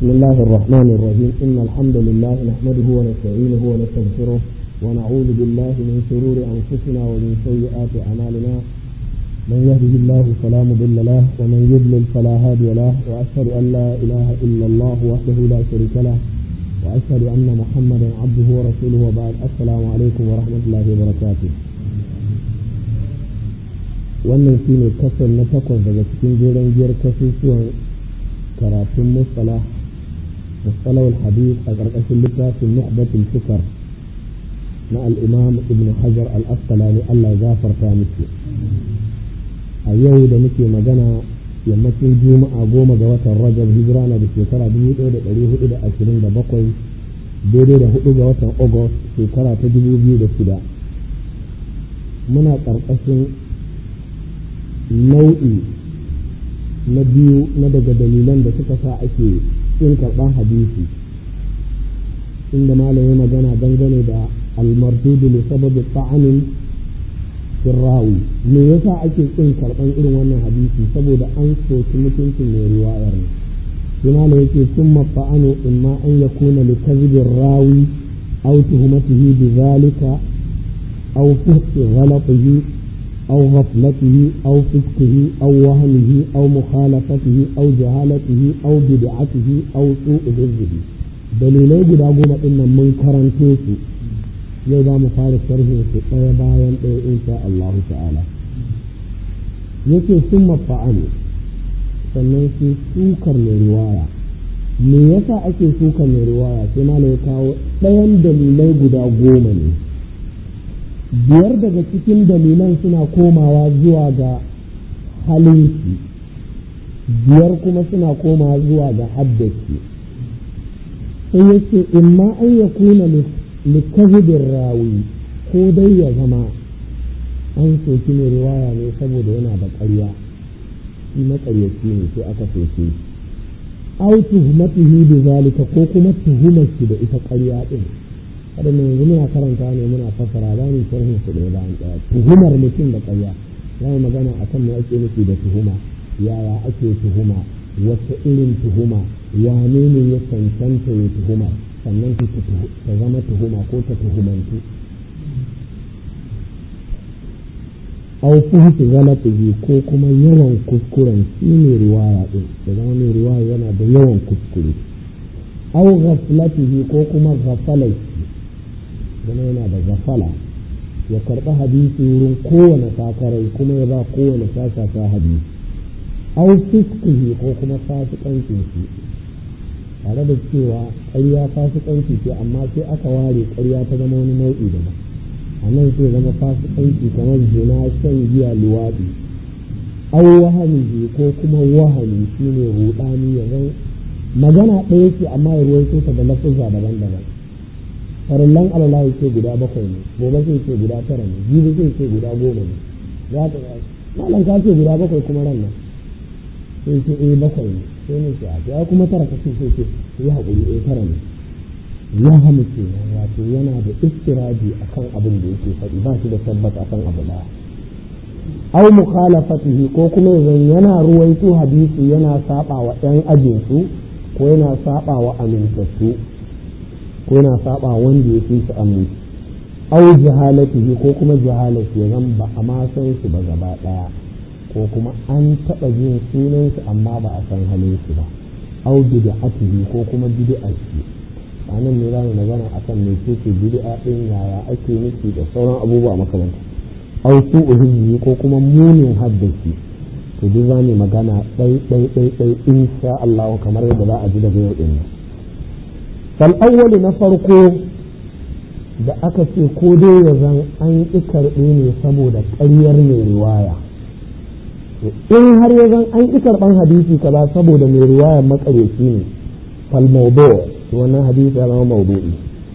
بسم الله الرحمن الرحيم إن الحمد لله نحمده ونستعينه ونستغفره ونعوذ بالله من شرور أنفسنا ومن سيئات أعمالنا من يهده الله فلا مضل له ومن يضلل فلا هادي له وأشهد أن لا إله إلا الله وحده لا شريك له وأشهد أن محمدا عبده ورسوله وبعد السلام عليكم ورحمة الله وبركاته wannan shi ne kasar na takwas daga cikin jeren giyar kasusuwan karatun musala musalawar hadith a ƙarƙashin littafin nuhbatul fikar na al'imam ibn hajar al-asqalani Allah ya gafarta miki a yau da muke magana yammacin juma'a goma ga watan rajab hijira na da shekara dubu ɗaya da ɗari hudu da ashirin da bakwai daidai da hudu ga watan agust shekara ta dubu biyu da shida muna ƙarƙashin nau'i na biyu na daga dalilan da suka sa ake yin karɓar hadisi inda malami magana dangane da almardudu li sababi ta'anin firrawi me yasa ake kin karɓar irin wannan hadisi saboda an soki mutuncin mai riwayar ne shi malam yake summa fa'anu imma an yakuna li kadhibir rawi aw tuhmatihi bi zalika aw fuhti ghalatihi أو غفلته أو فسقه أو وهمه أو مخالفته أو جهالته أو بدعته أو سوء حفظه dalilai guda goma ɗin nan mun karanto su yau za mu fara sharhin su ɗaya bayan ɗaya insha Allahu ta'ala yake sun mafa'ani sannan sai sukar mai riwaya me yasa ake sukar mai riwaya sai malam ya kawo ɗayan dalilai guda goma ne biyar daga cikin dalilan suna komawa zuwa ga halinki biyar kuma suna komawa zuwa ga haddaki sai yake imma an ya kuna likazibin rawi ko dai ya zama an soki mai riwaya ne saboda yana da ƙarya shi maƙaryaci ne sai aka soke shi au tuhumatihi bi zalika ko kuma tuhumar shi da ita ƙarya din waɗanda yanzu muna karanta ne muna fassara za mu sharhin su ɗaya bayan ɗaya tuhumar mutum da ƙarya za mu magana a kan me ake nufi da tuhuma yaya ake tuhuma wata irin tuhuma wane ne ya cancanta ya tuhuma sannan ta zama tuhuma ko ta tuhumantu au fuhuti galatihi ko kuma yawan kuskuren shi ne riwaya ɗin da zama mai riwaya yana da yawan kuskure au ghaflatihi ko kuma ghafalati zama yana da gafala ya karɓi hadisi wurin kowane sakarai kuma ya ba kowane sasasa hadisi au fiskihi ko kuma fasikancin shi tare da cewa ƙarya fasikanci ce amma sai aka ware ƙarya ta zama wani nau'i daban a nan sai zama fasikanci kamar zina shan giya luwaɗi au wahami ko kuma wahami shine ruɗani ya zan magana ɗaya ce amma ya ruwaito ta da lafuzza daban-daban farillan alala ce guda bakwai ne gobe sai ce guda tara ne jibi sai ce guda goma ne za ta malam ka ce guda bakwai kuma ran nan sai ce eh bakwai ne sai ne ce a ya kuma tara ka ce sai ce ya haƙuri eh tara ne ya hamu ce wato yana da istiraji akan abin da yake faɗi ba shi da tabbata akan abu ɗaya au mukhalafatihi ko kuma yanzu yana ruwaito hadisi yana saba wa ɗan ajinsu ko yana saba wa amintattu ko yana saba wanda ya fi su aminci au jahalatihi ko kuma jahalati ya zan ba a ma san su ba gaba daya ko kuma an taɓa jin sunan su amma ba a san halin su ba au bid'atihi ko kuma bid'a shi anan ne zamu magana akan me ce bid'a din yaya ake nufi da sauran abubuwa makamanta au su'uhi ko kuma munin haddashi to duk zamu magana ɗai ɗai ɗai ɗai insha Allah kamar yadda za a ji daga yau din nan fal'awwali na farko da aka ce ko dai ya zan an ƙi karɓe ne saboda ƙaryar mai riwaya in har ya zan an ƙi karɓan hadisi kaza saboda mai riwaya makareci ne falmaudo wannan hadisi ya zama maudu'i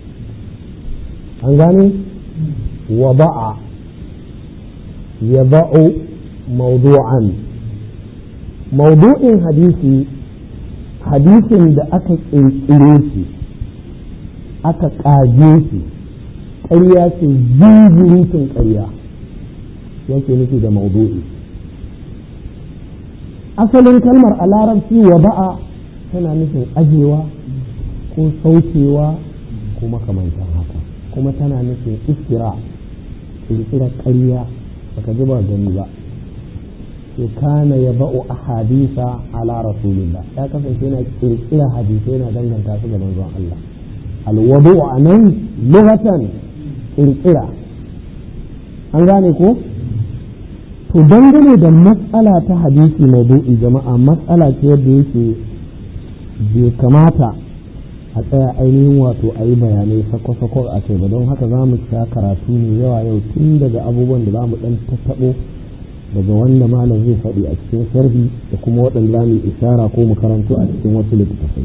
an gane wa ba'a ya ba'u maudu'an maudu'in hadisi hadisin da aka ƙirƙire shi aka ƙage shi ƙarya ce zuzurutun ƙarya yake nufi da maudu'i asalin kalmar a larabci wa ba'a tana nufin ajewa ko saukewa ko makamantan haka kuma tana nufin istira kirkirar ƙarya baka ji ba gani ba to kana ya ba'u ahadisa ala rasulillah ya kasance yana kirkira hadisai yana danganta su ga manzon Allah alwadu a nan lughatan kirkira an gane ko to dangane da matsala ta hadisi maudu'i jama'a matsala ce yadda yake bai kamata a tsaya ainihin wato a yi bayanai sako-sako a kai ba don haka za mu sha karatu ne yawa yau tun daga abubuwan da za mu ɗan tattaɓo daga wanda malam zai faɗi a cikin sharhi da kuma waɗanda za mu ishara ko mu karanto a cikin wasu littattafai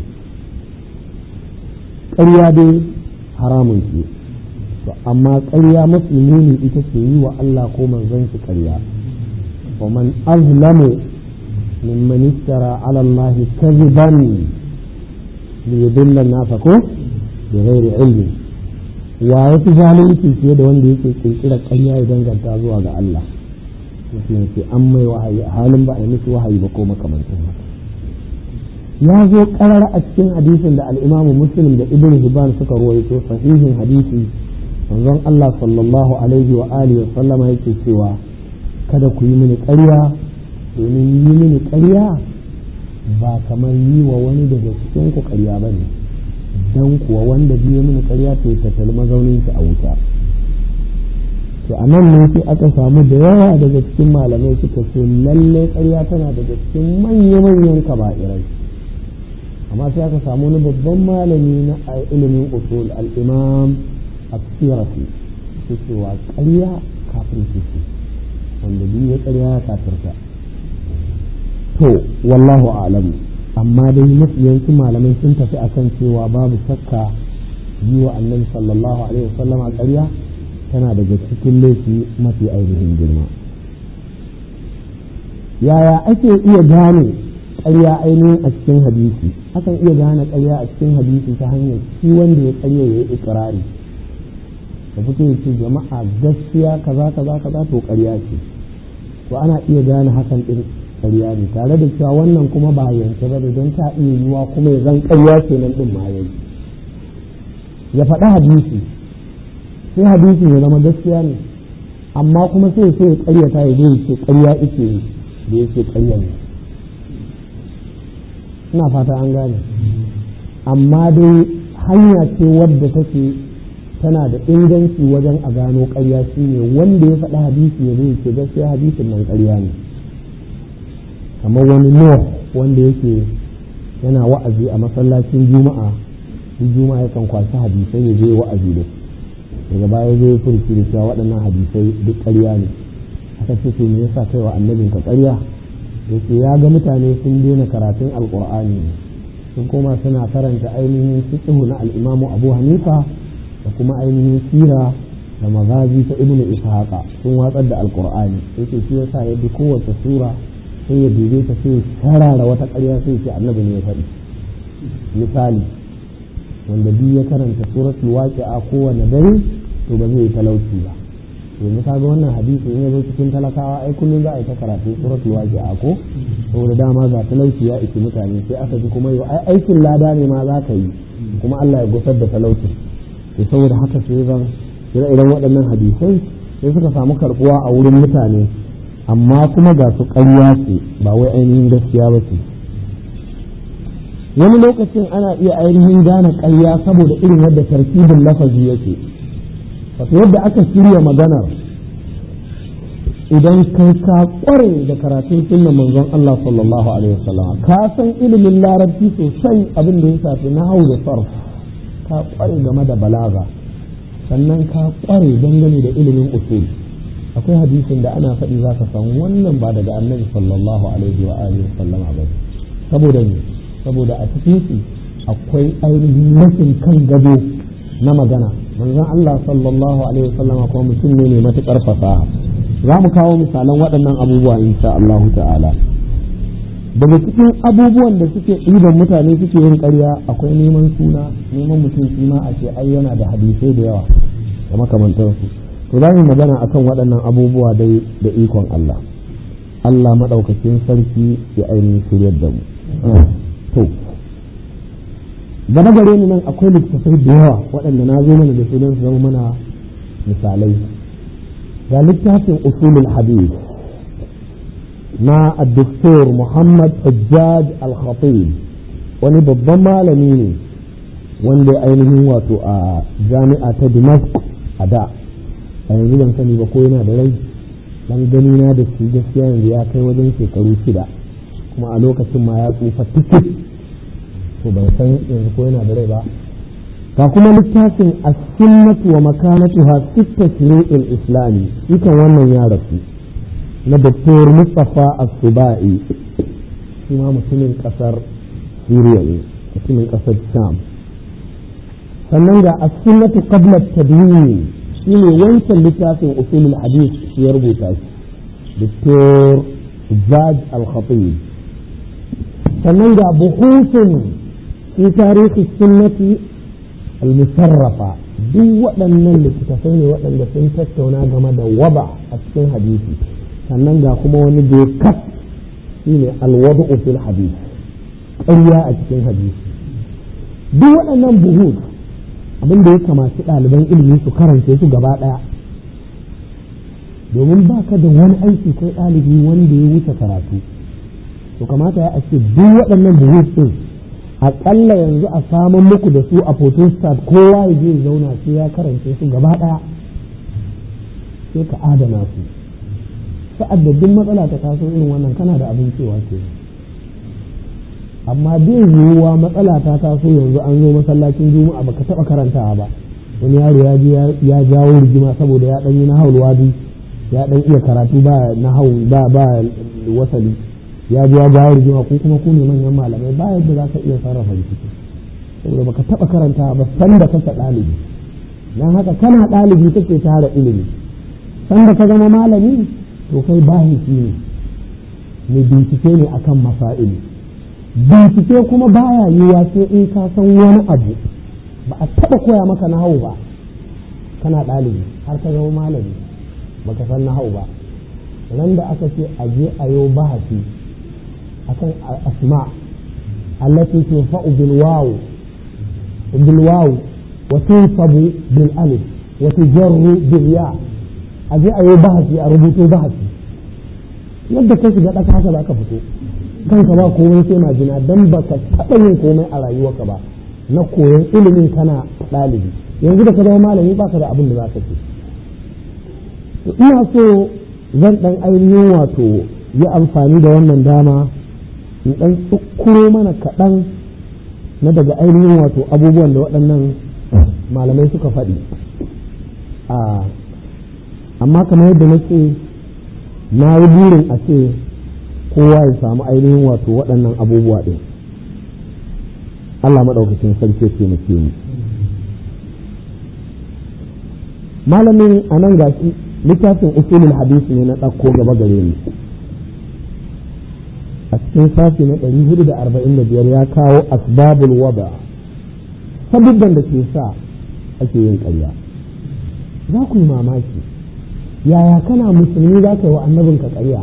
ƙarya dai haramun ce to amma ƙarya mafi muni ita ce yi wa Allah ko manzon shi ƙarya wa man azlamu mimman iftara ala Allah kadhiban li yudilla an-nasa ko bi ghairi ilmi wa yafi zalunci fiye da wanda yake kirkira ƙarya ya danganta zuwa ga Allah mutum ce an mai wahayi a halin ba a yi musu wahayi ba ko makamantin haka ya zo karar a cikin hadisin da al'imamu muslim da ibn hibban suka ruwaito sahihin hadisi manzon Allah sallallahu alaihi wa alihi wa sallama yake cewa kada ku yi mini ƙarya domin yi mini ƙarya ba kamar yi wa wani daga cikin ku ƙarya ba ne dan kuwa wanda biyo mini ƙarya to ya tattali mazaunin shi a wuta to a nan ne sai aka samu da yawa daga cikin malamai suka ce lalle ƙarya tana daga cikin manya-manyan kaba'irai amma sai aka samu wani babban malami na ilimin usul al-imam at-tirafi su cewa ƙarya kafin ce wanda biyu ya ƙarya ya kafirta to wallahu a'lamu amma dai mafiyancin malamai sun tafi akan cewa babu shakka yi wa annabi sallallahu alaihi wasallam a ƙarya tana daga cikin laifi mafi ainihin girma yaya ake iya gane ƙarya ainihin a cikin hadisi akan iya gane ƙarya a cikin hadisi ta hanyar shi wanda ya ƙarya ya yi ikirari da fito ya ce jama'a gaskiya kaza kaza kaza to ƙarya ce to ana iya gane hakan ɗin ƙarya ne tare da cewa wannan kuma ba yanke ba da don ta iya yiwuwa kuma ya zan ƙarya kenan ɗin ma yayi ya faɗi hadisi sai hadisin ya zama gaskiya ne amma kuma sai sai ya karyata ya zai ce karya ike yi da yake karya ne ina fata an gane amma dai hanya ce wadda take tana da inganci wajen a gano karya shine wanda ya faɗi hadisi ya zai ce gaskiya hadisin nan karya ne kamar wani nuh wanda yake yana wa'azi a masallacin juma'a juma'a yakan kwashi hadisai ya je wa'azi da su daga baya zai furci da cewa waɗannan hadisai duk ƙarya ne aka ce to me yasa kai wa annabin ka ƙarya yace ya ga mutane sun daina karatun alqur'ani sun koma suna karanta ainihin fiqh na al-Imam Abu Hanifa da kuma ainihin sira da magazi ta Ibn Ishaqa sun watsar da alqur'ani yace shi yasa ya bi kowace sura sai ya dube ta sai sharara wata ƙarya sai ce annabi ne ya faɗi misali wanda biyu ya karanta suratul waqi'a kowane dare to ba zai yi talauci ba yanzu ka ga wannan hadisi in ya zo cikin talakawa ai kullum za a yi ta karatu suratul waqi'a ko saboda dama ga talauci ya iki mutane sai aka ji kuma yau ai aikin lada ne ma za ka yi kuma Allah ya gusar da talauci to saboda haka sai zan ire iren waɗannan hadisai sai suka samu karbuwa a wurin mutane amma kuma ga su ƙarya ce ba wai ainihin gaskiya ba ce wani lokacin ana iya ainihin gane ƙarya saboda irin yadda tarkibin lafazi yake wato yadda aka shirya maganar idan kai ka kware da karatun sunnan manzon Allah sallallahu alaihi wasallam ka san ilimin larabci sosai abin da ya shafi nahwu da sarf ka kware game da balaga sannan ka kware dangane da ilimin usul akwai hadisin da ana faɗi za ka san wannan ba daga annabi sallallahu alaihi wa alihi wasallama ba saboda ne saboda a cikin su akwai ainihin rashin kan gado na magana manzon Allah sallallahu alaihi wasallama kuma mutum ne mai matukar fasaha za mu kawo misalan waɗannan abubuwa insha Allah ta'ala daga cikin abubuwan da suke ɗiban mutane suke yin ƙarya akwai neman suna neman mutum shi ma a ce ai yana da hadisai da yawa da makamantansu to za mu magana akan waɗannan abubuwa dai da ikon Allah Allah maɗaukakin sarki ya ainihin shiryar da mu to gaba gare ni nan akwai littattafai da yawa waɗanda na zo mana da su don su zama mana misalai ga littafin usulul hadith na addoktor muhammad hajjaj al-khatib wani babban malami ne wanda ainihin wato a jami'a ta damascus a da a yanzu ban sani ba ko yana da rai dan gani na da shi gaskiya yanzu ya kai wajen shekaru shida kuma a lokacin ma ya tsufa tikit to ban san yanzu ko yana da rai ba ga kuma littafin as-sunnatu wa makanatuha fi tashri'il islami ikan wannan ya rasu na Dr. Mustafa As-Subai shi ma mutumin kasar Syria ne mutumin kasar Sham sannan ga as-sunnatu qabla at-tadwin shine wancan littafin usulul hadith shi ya rubuta shi Dr. Zaj Al-Khatib sannan ga buhusun fi tarihi sunnati al-musarrafa duk waɗannan littattafai ne waɗanda sun tattauna game da waba a cikin hadisi sannan ga kuma wani dokat shi ne alwadu fil hadisi ƙarya a cikin hadisi duk waɗannan buhut abin da ya kamaci ɗaliban ilimi su karance su gaba ɗaya domin ba ka da wani aiki kai ɗalibi wanda ya wuce karatu to kamata ya ce duk waɗannan buhut ɗin aƙalla yanzu a samun muku da su a photostat kowa ya je zauna sai ya karance su gaba ɗaya sai ka adana su sa'ad da duk matsala ta taso irin wannan kana da abin cewa ke amma bai yiwuwa matsala ta taso yanzu an zo masallacin juma'a baka taɓa karantawa ba wani yaro ya je ya jawo rigima saboda ya ɗanyi na haulwadi ya ɗan iya karatu ba na hau ba ba wasali ya ji ya jawo rigima ko kuma ku ne manyan malamai ba yadda za ka iya sarrafa rikici saboda baka taɓa karanta ba san da kake ɗalibi don haka kana ɗalibi kake tara ilimi san da ka zama malami to kai bahisi ne mai bincike ne akan masa'ili bincike kuma baya yiwa sai in ka san wani abu ba a taɓa koya maka na hau ba kana ɗalibi har ka zama malami baka san na hau ba ran da aka ce a je a yau bahasi akan asma allati tunfa'u bil waw bil waw wa tunsabu bil alif wa tujarru bil ya aje ayo bahasi a rubuto bahasi yadda kai shiga daka haka zaka fito kanka ba komai sai majina dan baka taɓa yin komai a rayuwarka ba na koyon ilimin kana ɗalibi yanzu da ka zama malami baka da abin da zaka ce ina so zan dan ainihin wato yi amfani da wannan dama in ɗan tsukuro mana kaɗan na daga ainihin wato abubuwan da waɗannan malamai suka faɗi amma kamar yadda na ce na yi burin a ce kowa ya samu ainihin wato waɗannan abubuwa ɗin Allah maɗaukacin sarki ce mu mu malamin a nan gashi littafin usulul hadisi ne na ɗauko gaba gare ni a cikin sashi na ɗari hudu da arba'in da biyar ya kawo asbabul wada sabubban da ke sa ake yin ƙarya za ku yi mamaki yaya kana musulmi za ka yi wa annabinka ƙarya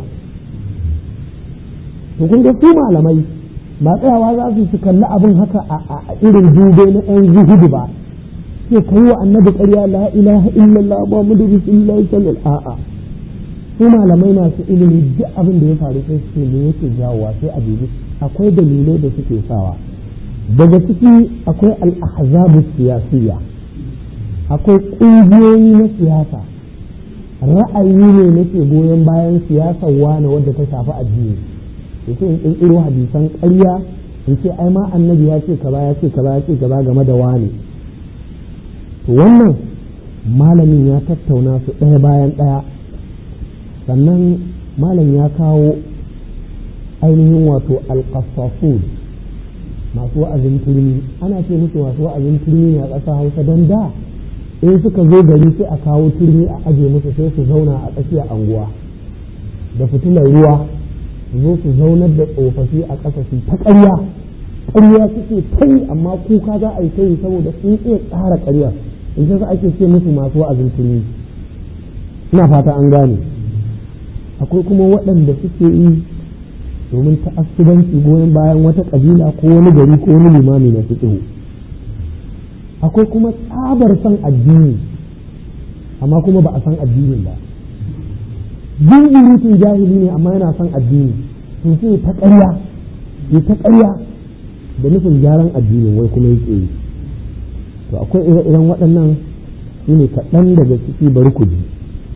to kun ga su malamai ba tsayawa za su su kalli abin haka a irin dube na ɗan zuhudu ba sai ka yi wa annabi ƙarya la ilaha illallah muhammadu rasulullah sallallahu a'a su malamai masu ilimi duk abin da ya faru sai su ne yake jawowa sai a dubi akwai dalilai da suke sawa daga ciki akwai al-ahzabu siyasiyya akwai ƙungiyoyi na siyasa ra'ayi ne nake goyon bayan siyasar wane wadda ta shafi addini yace in ƙirƙiro hadisan ƙarya in ce ai ma annabi ya ce kaza ya ce kaza ya ce kaza game da wane to wannan malamin ya tattauna su ɗaya bayan ɗaya sannan malam ya kawo ainihin wato alƙasasun masu wa'azin turmi ana ce musu masu wa'azin turmi ne a ƙasa hausa don da in suka zo gari sai a kawo turmi a aje musu sai su zauna a tsakiyar anguwa da fitilar ruwa su zo su zaunar da tsofaffi a ƙasa su ta ƙarya ƙarya suke ta yi amma kuka za a yi ta yi saboda sun iya tsara ƙarya in sai ake ce musu masu wa'azin turmi ina fata an gane akwai kuma waɗanda suke yi domin ta'assubanci goyon bayan wata ƙabila ko wani gari ko wani limami na fiqhu akwai kuma tsabar son addini amma kuma ba a san addinin ba jinjirutun jahili ne amma yana son addini to sai ta ƙarya ya ta ƙarya da nufin gyaran addinin wai kuma yake yi to akwai ire-iren waɗannan su ne kaɗan daga ciki bari ku ji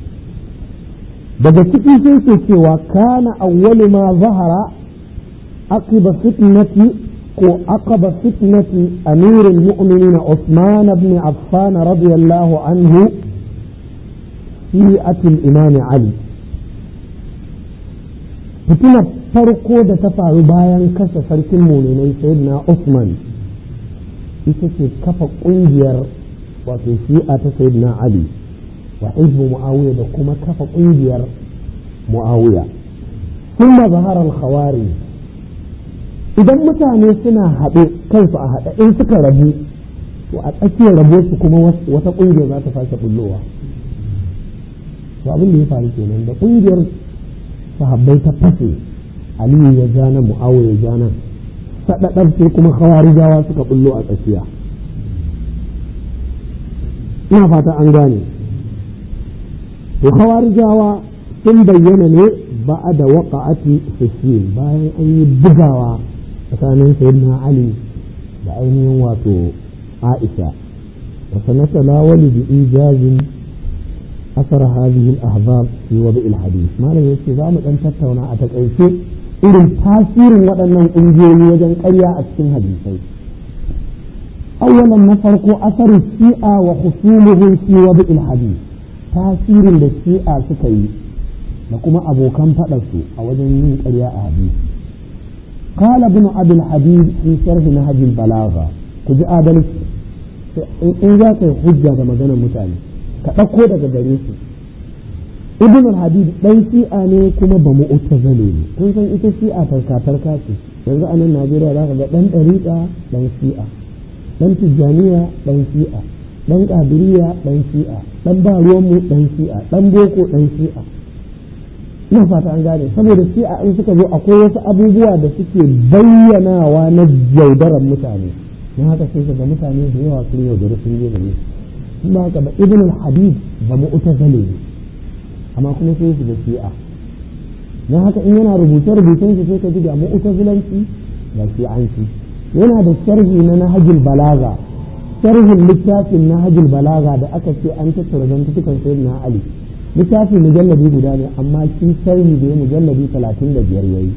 daga ciki sai ke cewa kana awwalu ma zahara aqiba fitnati ko aqaba fitnati amirul mu'minin Usman ibn Affan radiyallahu anhu fi atil imam Ali fitinar farko da ta faru bayan kashe sarkin muminai sayyidina Usman ita ce kafa ƙungiyar wato shi'a ta sayyidina Ali wa hizbu muawiya da kuma kafa ƙungiyar muawiya sun zahara al-khawari idan mutane suna haɗe kansu a haɗe in suka rabu to a tsakiyar rabo su kuma wata ƙungiyar za ta sake bullowa to abin da ya faru kenan da ƙungiyar sahabbai ta fashe aliyu ya ja nan mu'awiya ya ja nan saɗaɗar sai kuma khawarijawa suka bullo a tsakiya ina fata an gane to khawarijawa sun bayyana ne ba da waƙa'ati fashil bayan an yi bugawa tsakanin sayyidina ali da ainihin wato aisha wa sanata lawali bi ijazin أثر هذه الأحباب في وضع الحديث ما لم يكن ذا مدن تتونا أتكأيسي إذن تاثير وأن أنجيني وجن قرية أتكين حديثي أولا نفرق أثر الشيئة وخصومهم في وضع الحديث تاثير للشيئة سكي لكما أبو كم فأسوا أوجن من قرية أحاديث قال ابن أبي الحديد في شرح نهج البلاغة كجاء آدلس إن ذاك حجة مجانا متعلم ka ɗauko daga gare su ibn al-habib dan shi'a ne kuma ba mu utazale ne kun san ita shi'a tarka tarka ce yanzu a nan Najeriya za ka ga dan dariqa dan shi'a dan tijjaniya dan shi'a dan qadiriyya dan shi'a dan ba ruwan mu dan shi'a dan boko dan shi'a ina fata an gane saboda shi'a in suka zo akwai wasu abubuwa da suke bayyanawa na yaudarar mutane na haka sai ga mutane da yawa sun yaudari sun je gare su ba haka ba ibn al-habib ba mu'tazili ne amma kuma sai su da shi'a dan haka in yana rubuce rubucen shi sai ka ji da mu'tazilanci da shi'anci yana da sharhi na nahjul balaga sharhin littafin nahjul balaga da aka ce an tattara zantukan sayyidina ali littafin mujallabi guda ne amma shi sharhi da ya mujallabi talatin da biyar yayi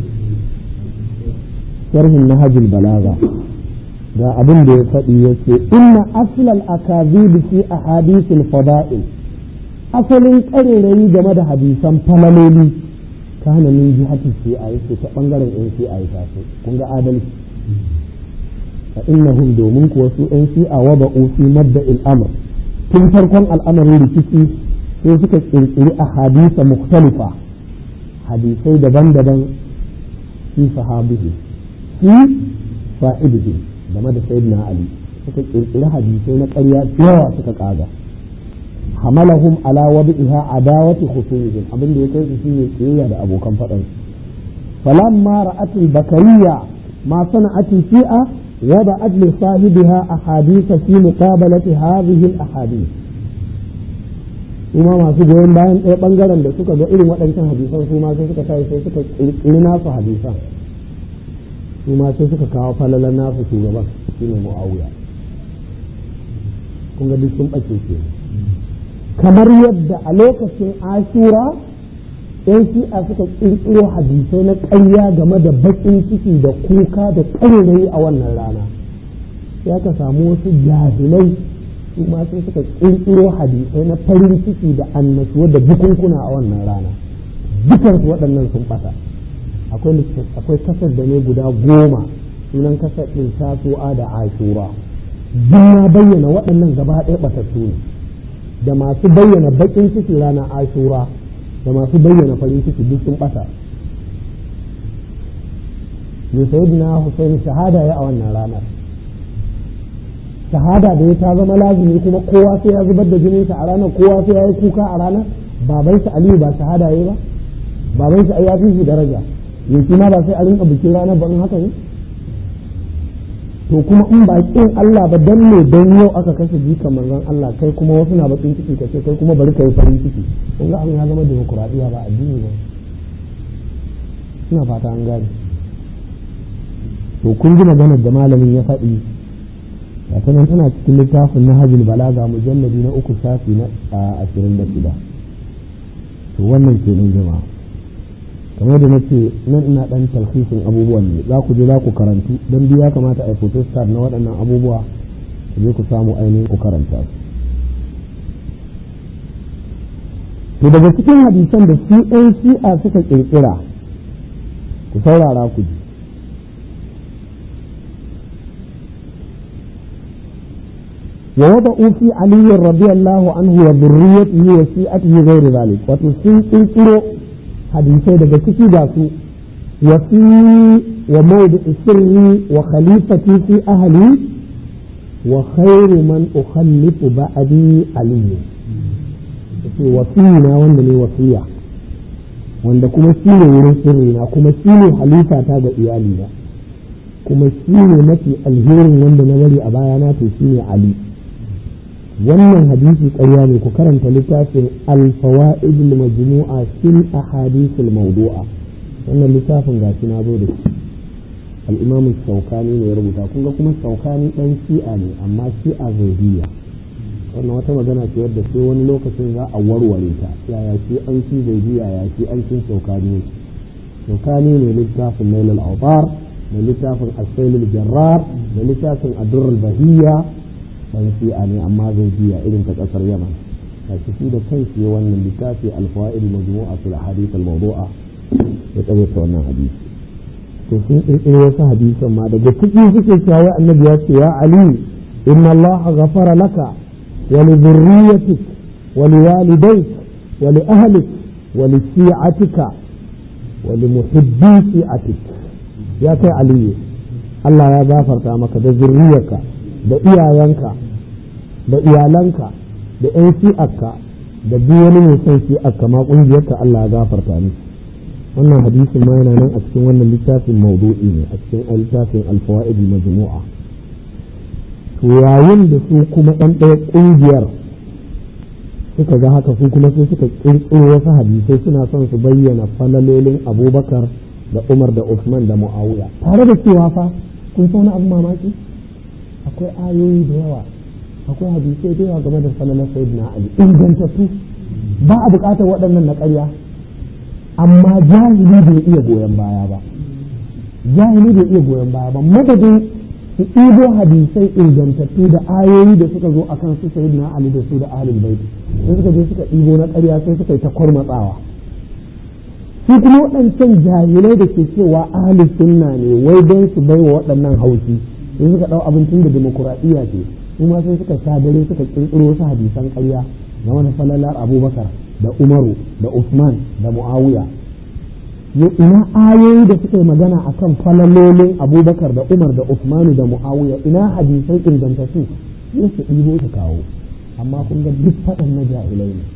sharhin nahjul balaga ga abin da ya faɗi ya ce inna aslal akazib fi ahadithil fada'il asalin ƙarerayi game da hadisan falaloli kana min jihati shi'a yake ta bangaren yan shi'a ya taso kun ga adalci fa innahum domin kuwa su yan shi'a wada'u fi madda'il amr tun farkon al'amarin rikici sai suka kirkiri ahadisa mukhtalifa hadisai daban-daban fi sahabihi fi fa'idihi game da sayyidina ali suka kirkiri hadisai na ƙarya yawa suka kaga hamalahum ala wadi'iha adawati khusumihim abin da ya kai su shine kiyayya da abokan faɗan falamma ra'at al-bakariyya ma sana'at shi'a wada'at li sahibiha ahadith fi muqabalati hadhihi al-ahadith kuma masu goyon bayan ɗaya ɓangaren da suka ga irin waɗancan hadisan su ma sai suka tashi sai suka kirkiri nasu hadisan su ma sai suka kawo falalan nasu shugaban shi ne mu'awiya kun ga duk sun ɓace ke kamar yadda a lokacin ashura yan shi'a suka ƙirƙiro hadisai na ƙarya game da baƙin ciki da kuka da ƙarerayi a wannan rana sai aka samu wasu jahilai su ma sai suka ƙirƙiro hadisai na farin ciki da annashuwa da bukunkuna a wannan rana dukansu waɗannan sun ɓata akwai kasar da ne guda goma sunan kasar ɗin tasu'a da ashura duk na bayyana waɗannan gaba ɗaya ɓatattu ne da masu bayyana baƙin ciki ranar ashura da masu bayyana farin ciki duk sun ɓata ne sayyidina Hussein shahada ya a wannan ranar shahada da ya ta zama lazimi kuma kowa sai ya zubar da jininsa a ranar kowa sai ya yi kuka a ranar babansa Aliyu ba shahada ya ba babansa ya fi shi daraja yanzu ma ba sai a rinka bikin ranar ba in haka ne to kuma in ba kin Allah ba dan ne dan yau aka kashe jikan manzon Allah kai kuma wasu na bakin ciki ka ce kai kuma bari ka yi farin ciki kun ga an ya zama demokuraɗiyya ba addini ba ina fata an gane to kun ji maganar da malamin ya faɗi ta nan tana cikin littafin na hajjul balaga mujalladi na uku shafi na ashirin da shida to wannan ke nan jama'a kamar da nace nan ina dan talhisin abubuwan ne za ku je za ku karantu don biya kamata a yi photostat na waɗannan abubuwa ku je ku samu ainihin ku karanta su to daga cikin hadisan da su ɗan shi'a suka ƙirƙira ku saurara ku ji ووضعوا في علي رضي الله عنه وذريته وشيعته غير ذلك وتسين كنكرو حديثي daga ciki ga su وفي وموضع سري وخليفتي في أهلي وخير من أخلف بعدي علي وفينا wanda ne wasiya wanda kuma shi ne wurin sirrina kuma shi ne halifa ta ga iyalina kuma shi ne mafi alherin wanda na bari a bayana to shi ne ali wannan hadisi ƙarya ne ku karanta littafin alfawa'id majmu'a fil ahadith mawdu'a wannan littafin gashi na zo da shi al-imam shaukani ne ya rubuta kun ga kuma shaukani dan shi'a ne amma shi'a zaidiya wannan wata magana ce wadda sai wani lokacin za a warware ta yaya shi an ci zaidiya ya shi an cin shaukani shaukani ne littafin nailul awtar da littafin asailul jarrar da littafin adurrul bahiyya dan shi'a ne amma zai biya irin ta kasar yaman kashi shi da kai shi wannan littafi alfawaid majmu'a fil ahadith al mawdu'a ya tsaye ta wannan hadisi to sun kirkiro wasu hadisan ma daga ciki suke cewa annabi ya ce ya ali inna allah ghafara laka wa li dhurriyyatik wa li walidayk wa li ahlik wa li shi'atika wa li muhibbi shi'atik ya kai aliyu Allah ya gafarta maka da zurriyarka da iyayenka da iyalanka da 'yan shi'arka da duk wani mai son shi'arka ma ƙungiyarka Allah ya gafarta ni wannan hadisin ma yana nan a cikin wannan littafin maudu'i ne a cikin littafin alfawaid majmu'a to yayin da su kuma ɗan ɗaya ƙungiyar suka ga haka su kuma sai suka ƙirƙiro wasu hadisai suna son su bayyana falalolin abubakar da umar da usman da mu'awiya tare da cewa fa kun san wani abu mamaki akwai ayoyi da yawa akwai hadisai da yawa game da falalar sayyidina ali ingantattu ba a buƙatar waɗannan na ƙarya amma jahili bai iya goyon baya ba jahili bai iya goyon baya ba madadin su ɗibo hadisai ingantattu da ayoyi da suka zo akan su sayyidina ali da su da ahlul bait sai suka je suka ɗibo na ƙarya sai suka yi ta kwarmatsawa su kuma waɗancan jahilai da ke cewa ahli sunna ne wai don su bai wa waɗannan haushi sai suka ɗau abincin da demokuraɗiyya ce kuma sai suka sha dare suka ƙirƙiro wasu hadisan ƙarya na wani falalar abubakar da umaru da usman da mu'awiya ina ayoyi da suka yi magana akan falalolin abubakar da umar da usmanu da mu'awiya ina hadisai ingantattu sai su ɗibo su kawo amma kun ga duk faɗan na jahilai ne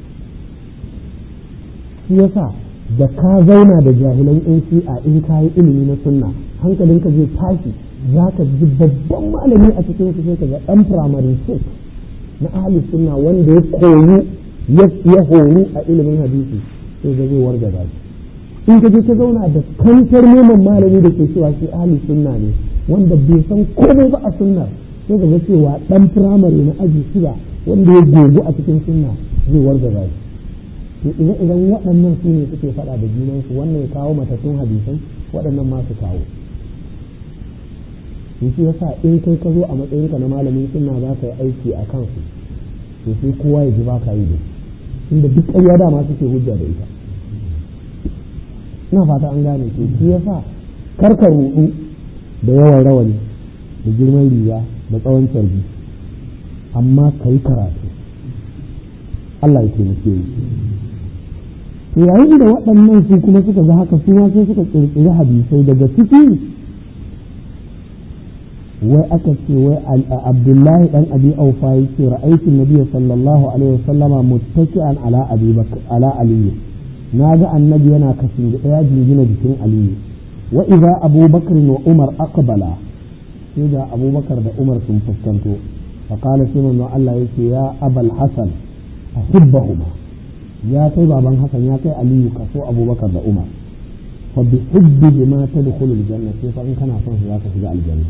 shi yasa da ka zauna da jahilan yan shi'a in ka yi ilimi na sunna hankalinka zai tashi za ka ji babban malami a cikin su sai ka ga ɗan firamare six na ahli sunna wanda ya koyu ya horu a ilimin hadisi sai ga zai warga shi in ka je ka zauna da kantar neman malami da ke cewa shi ahli sunna ne wanda bai san komai ba a sunnar sai ka ga cewa ɗan firamare na aji shida wanda ya gogu a cikin sunna zai warga shi to idan idan waɗannan su ne suke faɗa da junansu wannan ya kawo matattun hadisai waɗannan ma su kawo to shi yasa in kai ka zo a matsayinka na malamin sunna za ka yi aiki a kansu to sai kowa ya ji ba ka yi da inda duk ƙarya dama suke hujja da ita ina fata an gane to shi yasa kar ka ruɗu da yawan rawani da girman riga da tsawon carbi amma ka yi karatu Allah ya taimake ni to yayin da waɗannan su kuma suka ga haka su ma sai suka ƙirƙiri hadisai daga ciki wai aka ce wai abdullahi dan abi aufa yake ra'aytu nabiyyi sallallahu alaihi wasallama muttaki'an ala abi ala ali na ga annabi yana kashin da ya jingina jikin aliyu wa idza abubakar wa umar aqbala sai da abubakar da umar sun fuskanto faƙala sai manzon Allah yake ya abal hasan ahibbahuma ya kai baban hasan ya kai aliyu ka so abubakar da umar fa bi hubbihi ma tadkhulu aljanna sai fa in kana son su zaka shiga aljanna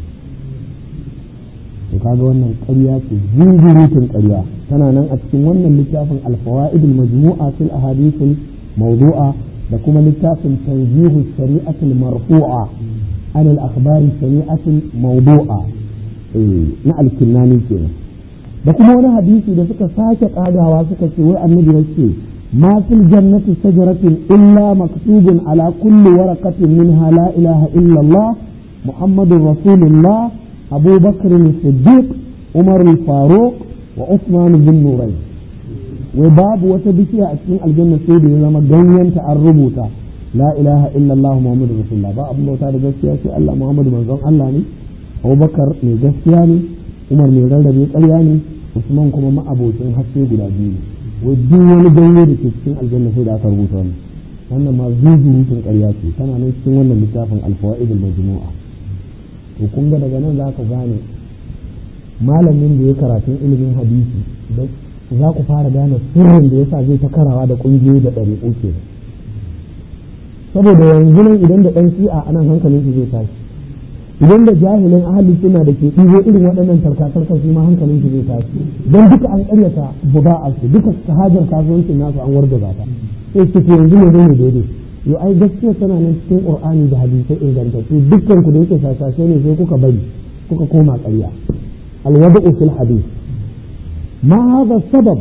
to kaga wannan ƙarya ce zunzurutun ƙarya tana nan a cikin wannan littafin alfawaid almajmu'a fil ahadith mawdu'a da kuma littafin tanzihu shari'atul marfu'a an al-akhbar shari'atul mawdu'a na alkinnani kenan da kuma wani hadisi da suka sake kagawa suka ce wai annabi yace ma fil jannati shajaratin illa maktubun ala kulli waraqatin minha la ilaha illa Allah muhammadur rasulullah abu bakr as-siddiq umar al-faruq wa usman bin nurayn wai babu wata bishiya a cikin aljanna sai da ya zama ganyenta an rubuta la ilaha illallah muhammadu rasulullah ba abin bauta da gaskiya sai Allah muhammadu manzon Allah ne abubakar mai gaskiya ne umar mai rarrabe ƙarya ne usman kuma ma'abocin haske guda biyu ne wai duk wani ganye da ke cikin aljanna sai da aka rubuta wannan wannan ma zuzurutun ƙarya ce tana nan cikin wannan littafin alfawaid al-majmu'a to kun ga daga nan za ka gane malamin da ya karatun ilimin hadisi za ku fara gane sirrin da yasa zai ta karawa da ƙungiyoyi da ɗariƙo ke saboda yanzu nan idan da ɗan shi'a a nan hankalin su zai tashi idan da jahilin ahli suna da ke ɗigo irin waɗannan tarkatarkar su ma hankalin su zai tashi don duka an ƙaryata buga'a su duka hajar kasuwancin nasu an wargaza ta sai su ke yanzu ne ne daidai yo ai gaskiya tana nan cikin qur'ani da hadisai ingantattu dukkan ku da yake shashashe ne sai kuka bari kuka koma ƙarya alwada'u fil hadith ما هذا السبب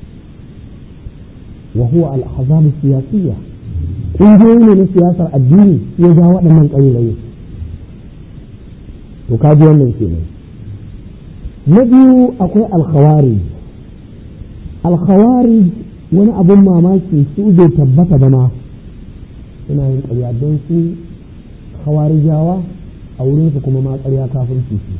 وهو الأحزاب السياسية ƙungiyoyi ne na siyasar addini ya ja waɗannan ƙarirai to kaji wannan kenan na biyu akwai alkhawari alkhawari wani abun mamaki su bai tabbata ba ma suna yin ƙarya don su khawarijawa a wurinsu kuma ma ƙarya kafirci su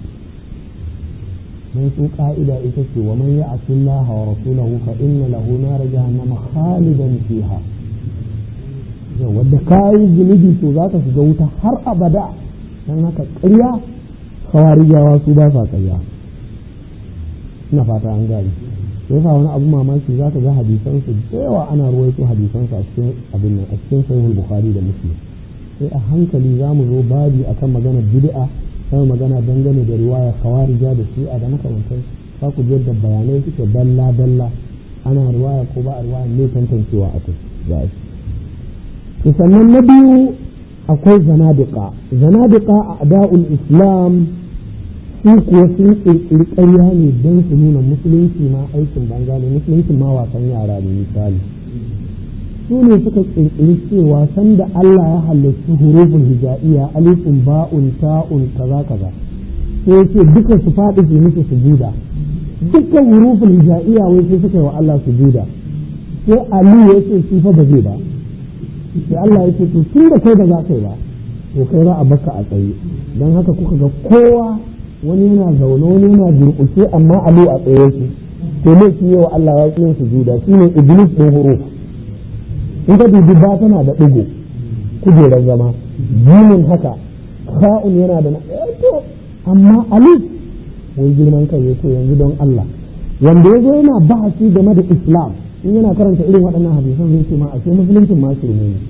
من سوء قائدة إتسي ومن يعص الله ورسوله فإن له نار جهنم خالدا فيها wadda kayi zunubi to za ka shiga wuta har abada don haka ƙarya kawarijawa su ba sa ƙarya ina fata an gani sai fa wani abu mamaki za ka ga hadisansu da yawa ana ruwaito hadisansu a cikin abin nan a cikin sahihul bukhari da muslim sai a hankali za mu zo babi akan maganar bid'a sai magana dangane da riwaya khawarija da shi'a da makamantai za ku ji yadda bayanai suke dalla dalla ana riwaya ko ba a riwaya ne tantancewa a kai za to sannan na biyu akwai zanadiqa zanadiqa a ada'ul islam su kuwa sun kirkiri ƙarya ne don su nuna musulunci ma aikin banza ne musulunci ma wasan yara ne misali su ne suka kirkiri cewa sanda Allah ya halittu hurufin hijaiya alifin ba'un ta'un kaza kaza sai ya ce duka su faɗi su musu sujuda dukkan hurufin hijaiya wai sai suka yi wa Allah sujuda sai Ali ya ce shi fa ba zai ba sai Allah ya ce to tun da kai ba za ka yi ba to kai za a baka a tsaye don haka kuka ga kowa wani yana zaune wani yana durƙushe amma Ali a tsaye yake to ne shi wa Allah ya ƙi yin sujuda shine iblis ɗin huruf in ka dubi ba tana da ɗigo kujerar zama jimin haka ka'un yana da na to amma alif wai girman kai ya ce yanzu don Allah wanda ya zo yana bahasi game da islam in yana karanta irin waɗannan hadisan zai ce ma a ce musuluncin ma shirme ne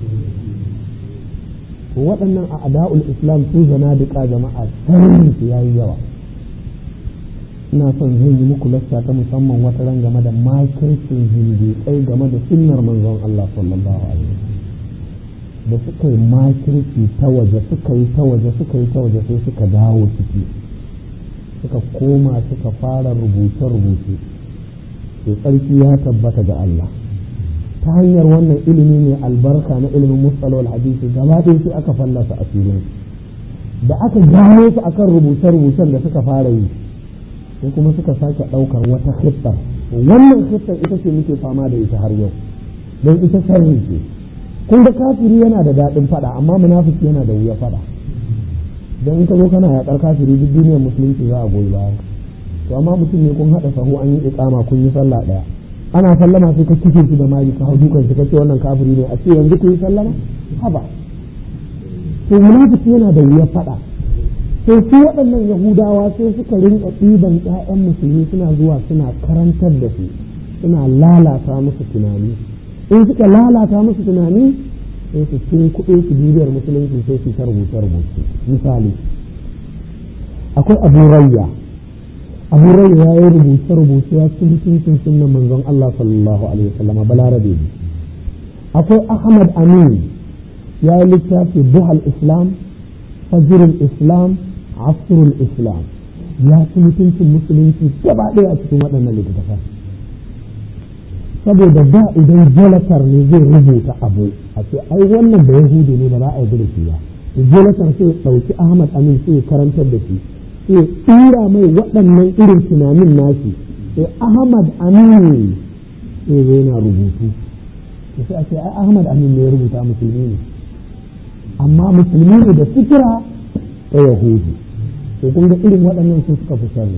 waɗannan a ada'ul islam su zana duka jama'a tsarin su yayi yawa ina son zai yi muku lasta ta musamman wata ran game da makircin zindiƙai game da sunnar manzon Allah sallallahu alaihi da suka yi makirci ta waje suka yi ta waje suka yi ta waje sai suka dawo ciki suka koma suka fara rubuce-rubuce to tsarki ya tabbata ga Allah ta hanyar wannan ilimi ne albarka na ilimin mustalawal hadisi gaba ɗaya sai aka fallasa a filin da aka gano su akan rubuce-rubucen da suka fara yi sai kuma suka sake ɗaukar wata hittar wannan hittar ita ce muke fama da ita har yau don ita sharri ce kun ga kafiri yana da daɗin faɗa amma munafiki yana da wuya faɗa don in ka zo kana yaƙar kafiri duk duniyar musulunci za a goyi baya to amma mutum ne kun haɗa sahu an yi iƙama kun yi sallah ɗaya ana sallama sai ka kike shi da mali ka hau dukan shi kace wannan kafiri ne a ce yanzu ku yi sallama haba to munafiki yana da wuya faɗa sai su waɗannan yahudawa sai suka rinka ɗiban 'ya'yan musulmi suna zuwa suna karantar da su suna lalata musu tunani in suka lalata musu tunani sai su cin kuɗe su bibiyar musulunci sai su ta rubuce rubuce misali akwai abu rayya abu rayya ya yi rubuce rubuce ya ci mutuncin sunan manzon Allah sallallahu alaihi wasallam balarabe akwai ahmad amin ya yi littafi buhal islam fajirul islam asrul islam ya ci mutuncin musulunci gaba ɗaya a cikin waɗannan littattafan saboda da idan jalatar ne zai rubuta abu a ce ai wannan da yahudi ne ba za a yi da shi ba jalatar sai ya ɗauki ahmad amin sai ya karantar da shi sai ya tsira mai waɗannan irin tunanin nashi sai ahmad amin sai zai na rubutu sai a ce ai ahmad amin ne ya rubuta musulmi ne amma musulmi ne da fikira ta yahudi to kun ga irin waɗannan su suka fi sharri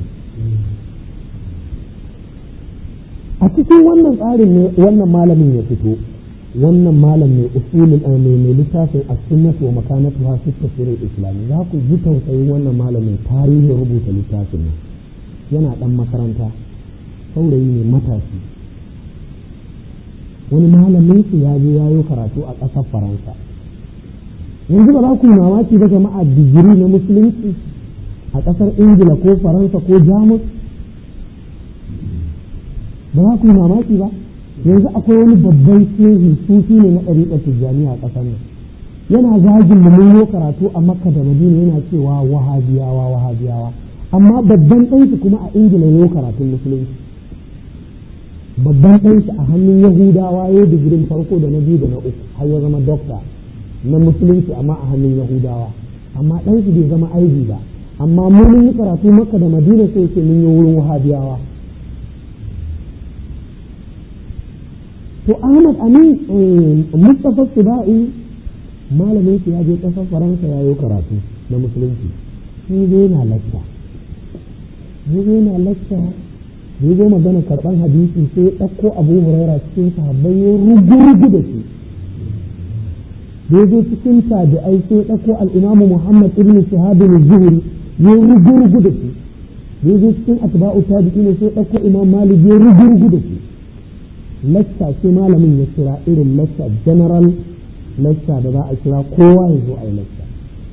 a cikin wannan tsarin ne wannan malamin ya fito wannan malam mai usulul mai mai littafin as-sunnah wa makanatuha fi tafsir al-islam za ku ji tausayin wannan malamin tarihin rubuta littafin nan yana dan makaranta saurayi ne matashi wani malamin su ya je yayo karatu a ƙasar faransa yanzu ba za ku mamaki ba jama'a digiri na musulunci a ƙasar ingila ko faransa ko jamus ba za ku mamaki ba yanzu akwai wani babban shehi sufi ne na ɗariƙar tijjaniya a ƙasar nan yana zagin mu mun karatu a makka da madina yana cewa wahabiyawa wahabiyawa amma babban ɗanki kuma a ingila ya karatun musulunci babban ɗanki a hannun yahudawa ya digirin farko da na biyu da na uku har ya zama dokta na musulunci amma a hannun yahudawa amma ɗansu bai zama aibi ba amma mu mun yi karatu makka da madina sai ce mun yi wurin wahabiyawa to ahmad amin mustapha suba'i malamin ya je ƙasar faransa ya yi karatu na musulunci sai zai na lacca zai na lacca zai zo magana karɓar hadisi sai ya ɗauko abu huraira cikin sahabbai ya rugu-rugu da shi da ya zo cikin tabi'ai sai ya ɗauko al'imamu muhammad ibn shahabin zuhri ya rugu-rugu da shi da ya zo cikin atba'u tabi'i ne sai ya ɗauko imam malik ya rugu-rugu da shi lacca ce malamin ya kira irin lacca general lacca da za a kira kowa ya zo a yi lacca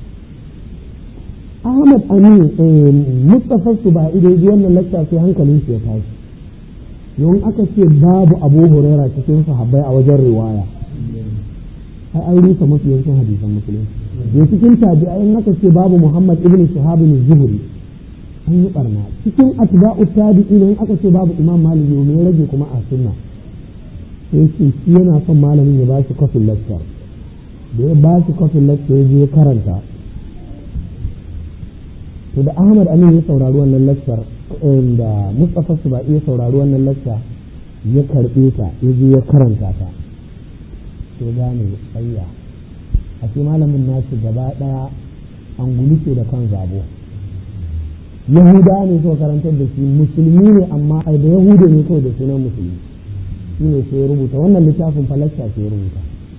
ahmad amin mustapha su ba ido ji wannan lacca sai hankalin shi ya tashi yawan aka ce babu abu huraira cikin sahabbai a wajen riwaya ai an rusa masu yankin hadisan musulunci da cikin tabi'ai in aka ce babu muhammad ibn shahab bin zuhri an yi barna cikin atba'u tabi'in in aka ce babu imam malik ne ya rage kuma a sunna sai ce shi yana son malamin ya ba shi kofin lecture da ya ba shi kofin lecture ya je karanta to da ahmad amin ya saurari wannan lecture da mustapha su ba iya saurari wannan lecture ya karɓe ta ya je ya karanta ta to gane tsayya a ce malamin nashi gaba ɗaya an guluke da kan zabo yahuda ne suka karantar da shi musulmi ne amma ai da yahuda ne kawai da sunan musulmi shi ne sai rubuta wannan littafin falasta sai rubuta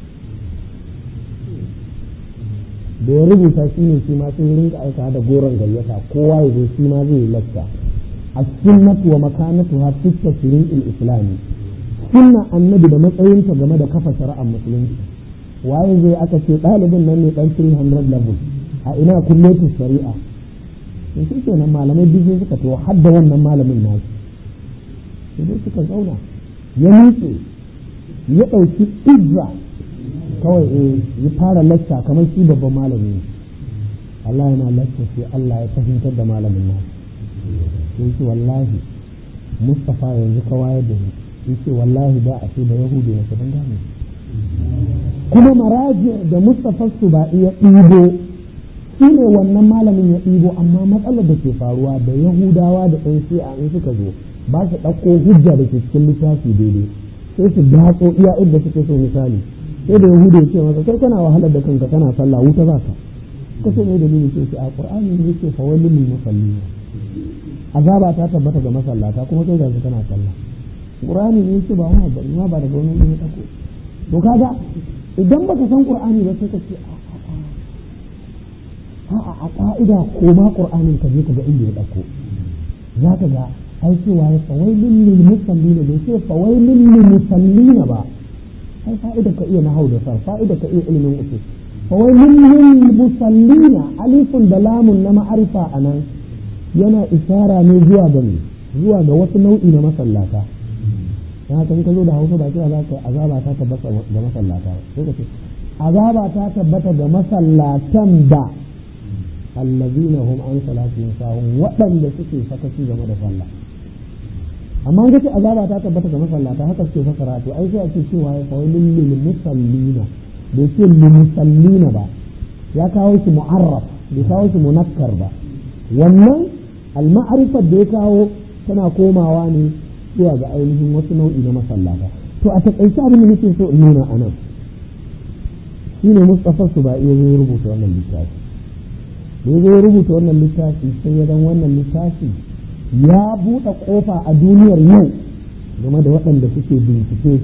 da ya rubuta shi ne shi ma sai rinka aika da goron gayyata kowa ya zo shi ma zai yi lacca a sunnatu wa makanatu ha fi tafsirin islami sunna annabi da matsayinta game da kafa shari'ar musulunci waye zai aka ce ɗalibin nan ne ɗan 300 level a ina kullatu shari'a to shi kenan malamai biyu suka to hadda wannan malamin nasu sai suka zauna ya nutse ya ɗauki izza kawai ya fara lacca kamar shi babban malami ne Allah yana lacca sai Allah ya fahimtar da malamin nasu sai ce wallahi Mustafa yanzu ka wayar da ni ce wallahi da a ce da Yahudu na saban gane kuma maraji da Mustafa su ba iya ɗibo shi ne wannan malamin ya ɗibo amma matsalar da ke faruwa da Yahudawa da ɗan shi'a in suka zo ba su ɗauko hujja da ke cikin littafi daidai sai su datso iya inda suke so misali sai da yahudu ya ce masa kai kana wahalar da kanka kana sallah wuta za ka kaso ne dalili ce ce a qur'ani ne yake fa wallil lil musallin azaba ta tabbata ga masallata kuma kai gashi kana sallah qur'ani ne yake ba wani abu ma ba daga wani ne dako to kaga idan baka san qur'ani ba sai ka ce a a'a a ka'ida ko ma qur'anin ka je ka ga inda ya dauko za ka ga ai cewa ya fawailin lil musallina bai ce fawailin lil musallina ba ai fa'ida ka iya nahau da sar fa'ida ka iya ilimin usul fawailin lil musallina alifun da lamun na ma'arifa anan yana isara ne zuwa ga zuwa ga wasu nau'i na masallata ya haka ka zo da hausa ba cewa za ka azaba ta tabbata ga masallata sai ka ce azaba ta tabbata ga masallatan da allazina hum an salatihim sahun waɗanda suke sakaci game da sallah amma ga ce azaba ta tabbata ga masallata haka suke fasara to ai sai a ce cewa ya kawai lil musallina bai ce lil musallina ba ya kawo shi mu'arraf bai kawo shi munakkar ba wannan al-ma'rifar da ya kawo tana komawa ne zuwa ga ainihin wasu nau'i na masallata to a takaice abin da nake so in nuna anan shine Mustafa Subai ya zo rubuta wannan littafi da ya zo rubuta wannan littafi sai ya dan wannan littafi ya buɗe ƙofa a duniyar yau game da waɗanda suke bincike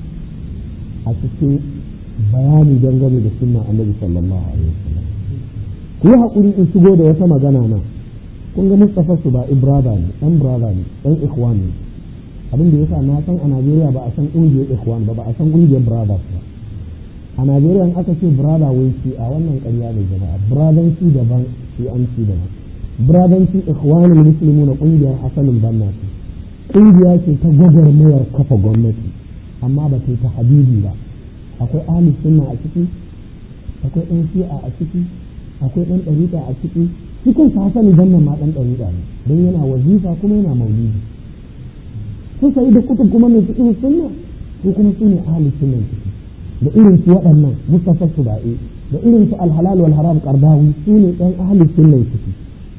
a cikin bayani dangane da sunna annabi sallallahu alaihi wasallam ku yi haƙuri in shigo da wata magana na kun ga Mustafa su ba ibrada ne ɗan brada ne ɗan ikhwan ne abin da yasa na san a Najeriya ba a san ƙungiyar ikhwan ba ba a san ƙungiyar brothers ba a Najeriya in aka ce brada wai shi a wannan ƙarya ne jama'a bradanci daban shi an ci daban bradanci ikhwanul muslimuna ƙungiyar asalin banna ce ƙungiya ce ta gwagwarmayar kafa gwamnati amma ba ta ta habibi ba akwai ahli sunna a ciki akwai ɗan shi'a a ciki akwai ɗan ɗariƙa a ciki shi kansa hasali bannan ma ɗan ɗariƙa ne don yana wazifa kuma yana maulidi sun sayi da kutub kuma mai fiƙin sunna su kuma su ne ahli sunna ciki da irin su waɗannan mustafa suba'i da irin su alhalal wal haram qardawi su ne ɗan ahli sunna ciki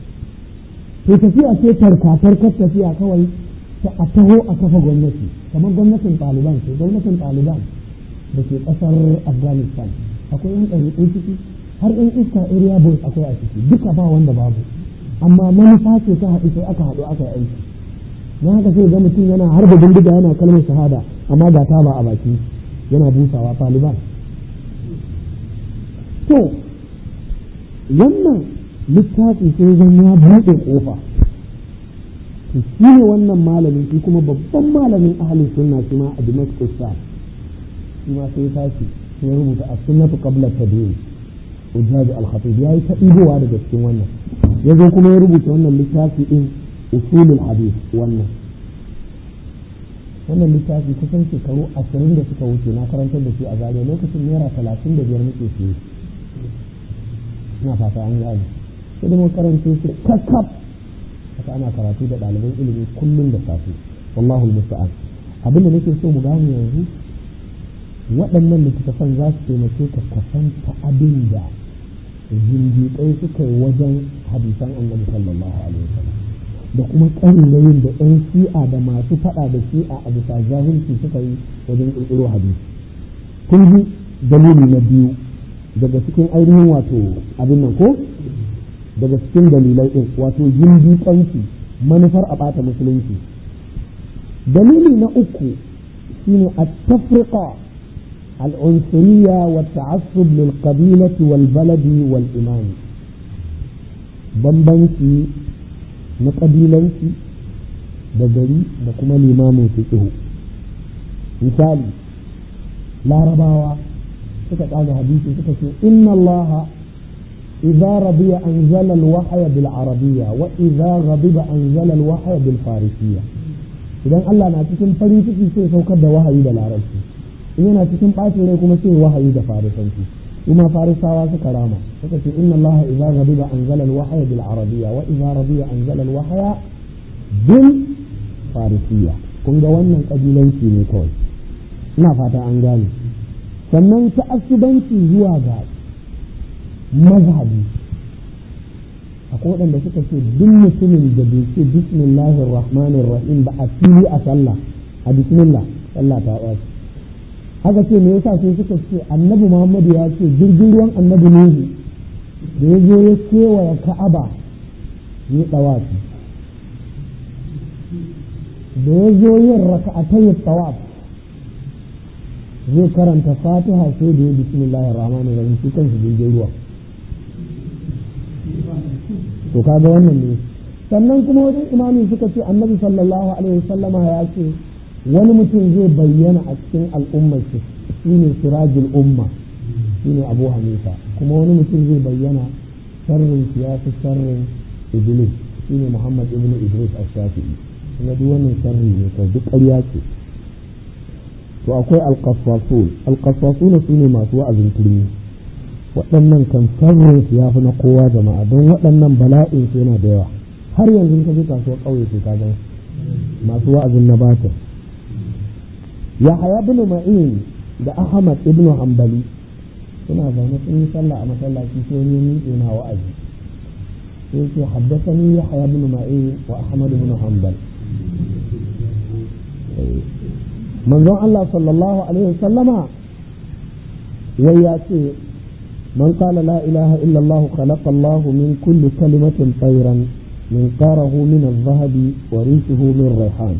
to tafiya ce tarkatarkar tafiya kawai ta a taho a kafa gwamnati kamar gwamnatin taliban ce gwamnatin taliban da ke ƙasar afghanistan akwai yan ɗariƙo ciki har yan iska area boys akwai a ciki duka ba wanda babu amma manufa ce ta haɗu sai aka haɗu aka yi aiki na haka sai ga mutum yana harba bindiga yana kalmar shahada amma ga taba a baki yana busawa taliban to wannan littafi sai zan ya buɗe ƙofa to shi ne wannan malamin shi kuma babban malamin ahalin sunna shi ma a Damascus sa shi ma sai tashi ya rubuta a sunnatu qabla tadwin ujaj al-khatib yayi ta ibowa daga cikin wannan ya zo kuma ya rubuta wannan littafi din usulul hadith wannan wannan littafi kusan shekaru ashirin da suka wuce na karantar da shi a zariya lokacin naira talatin da biyar muke siye na fata an gane sai da mun karanta shi kakkaf haka ana karatu da ɗaliban ilimi kullum da safe wallahu musta'an abin da nake so mu gane yanzu waɗannan littattafan za su taimake ka kasanta abin da zindiƙai suka yi wajen hadisan annabi sallallahu alaihi wasallam da kuma ƙarilayin da 'yan shi'a da masu faɗa da shi'a a bisa jahilci suka yi wajen ƙirƙiro hadisi kun ji dalili na biyu daga cikin ainihin wato abin nan ko daga cikin dalilai ɗin wato zindiƙanci manufar a ɓata musulunci dalili na uku shine a tafriqa العنصرية والتعصب للقبيلة والبلد والإمام بمبنسي نقبيلنسي دجري دكما الإمام فقه مثال لا رباوة سكت هذا حديث سكت إن الله إذا رضي أنزل الوحي بالعربية وإذا غضب أنزل الوحي بالفارسية إذا الله نعطيكم فريسي في سوكد وحي بالعربية in yana cikin ɓacin rai kuma sai wahayi da farisanci kuma farisawa suka rama suka ce inna Allah idza ghadiba anzala al-wahya bil arabiyya wa idza radiya anzala al-wahya bil farisiyya kun ga wannan kabilanci ne kawai ina fata an gane sannan ta'assubanci zuwa ga mazhabi akwai waɗanda suka ce duk mutumin da bai ce bismillahir rahmanir rahim ba a fili a sallah a bismillah sallah ta ɓaci haka ce me yasa sai suka ce annabi muhammadu ya ce jirgin ruwan annabi nuhu da ya zo ya kewaya ka'aba ya tsawafi da ya zo yin raka'atai tsawaf zai karanta fatiha sai da ya bismillahir rahmanir rahim shi kanshi jirgin ruwa to kaga wannan ne sannan kuma wajen imami suka ce annabi sallallahu alaihi wasallama ya ce wani mutum zai bayyana a cikin al'ummar shi shine sirajul umma shine abu hanifa kuma wani mutum zai bayyana sharrin ya fi sharrin iblis shine muhammad ibn idris ash-shafi'i kuma duk wannan sharri ne ko duk ƙarya ce to akwai alƙasasun alƙasasun su ne masu wa'azin turmi waɗannan kan sharrin su ya fi na kowa jama'a don waɗannan bala'in su yana da yawa har yanzu ka je kasuwar ƙauye su ka gan masu wa'azin na batir ya haya bin ma'in da ahmad ibn hanbali suna zaune sun yi sallah a masallaci sai wani miƙe na wa'azi sai ce haddasani ya haya bin ma'in wa ahmad ibn hanbal manzon Allah sallallahu alaihi wasallama wai ya ce man qala la ilaha illa Allah khalaqa Allah min kulli kalimatin tayran min qarahu min adh-dhahabi wa rishuhu min rayhan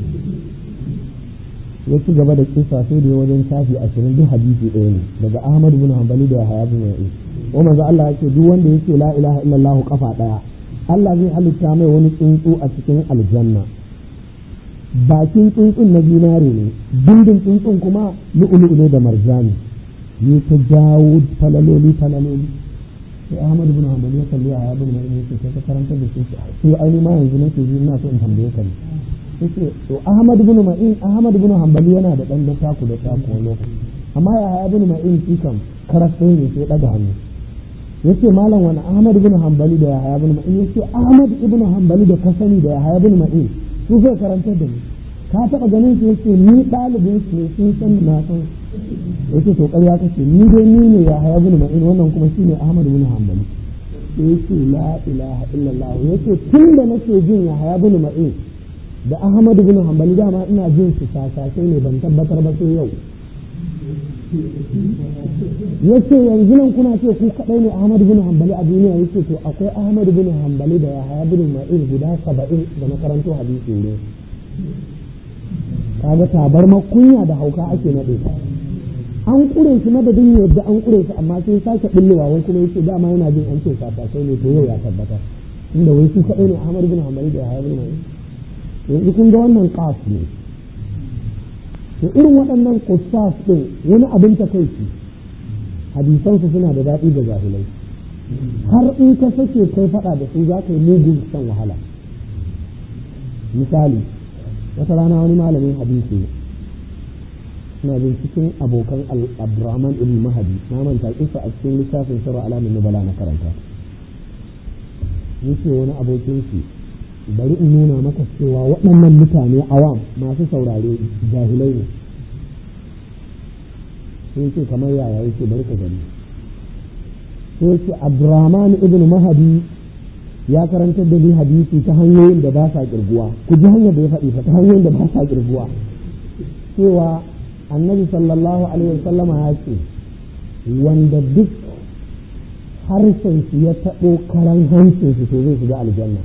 ya ci gaba da kisa sai da wajen shafi ashirin duk hadisi ɗaya ne daga Ahmad bin Hanbali da Yahya bin Ya'i wa manzo Allah ya ce duk wanda yake la ilaha illallah kafa ɗaya Allah zai halitta mai wani tsuntsu a cikin aljanna bakin tsuntsun na zinare ne bindin tsuntsun kuma lu'ulu'u ne da marjani ne ta jawo falaloli falaloli sai Ahmad bin Hanbali ya kalli Yahya bin Ya'i ya ce ka karanta da shi sai ai ma yanzu nake ji ina so in tambaye ka ne yace to Ahmad ibn Ma'in Ahmad ibn Hanbali yana da dan da taku da taku wani lokaci amma ya haya ibn Ma'in shi kam karas ne sai daga hannu yace malam wani Ahmad ibn Hanbali da ya haya ibn Ma'in yace Ahmad ibn Hanbali da ka sani da ya haya ibn Ma'in su zai karantar da ni ka taba ganin shi yace ni dalibin su ne sun san na san yace to ƙarya kace ni dai ni ne ya haya ibn Ma'in wannan kuma shine Ahmad ibn Hanbali yace la ilaha illallah yace tun da nake jin ya haya ibn Ma'in da Ahmadu bin Hanbali dama ina jin su sasasai ne ban tabbatar ba sai yau yace yanzu nan kuna ce ku kadai ne Ahmadu bin Hanbali a duniya yace to akwai Ahmadu bin Hanbali da Yahaya bin Ma'in guda saba'in da na karanto hadisi ne kaga tabar makunya da hauka ake nade an kure shi madadin yadda an kure shi amma sai sake bullowa wai kuma yace dama yana jin an ce sasasai ne to yau ya tabbata inda wai su kadai ne Ahmadu bin Hanbali da Yahaya bin Ma'in yanzu kun ga wannan ƙaf ne to irin waɗannan kusas ɗin wani abin ta kai shi hadisansu suna da daɗi da jahilai har in ka sake kai faɗa da su za ka yi mugun san wahala misali wata rana wani malamin hadisi suna bin cikin abokan abdurrahman ibn mahadi na manta kisa a cikin littafin sirra alamin nubala na karanta yace wani abokin shi bari in nuna maka cewa waɗannan mutane awam masu saurare jahilai ne sun ce kamar yaya yake bari ka gani sai ce abdurrahman ibn mahadi ya karantar da ni hadisi ta hanyoyin da ba sa kirguwa ku ji hanyar da ya faɗi ta hanyoyin da ba sa kirguwa cewa annabi sallallahu alaihi wasallama ya ce wanda duk harshen shi ya taɓo karan hancin shi to zai shiga aljanna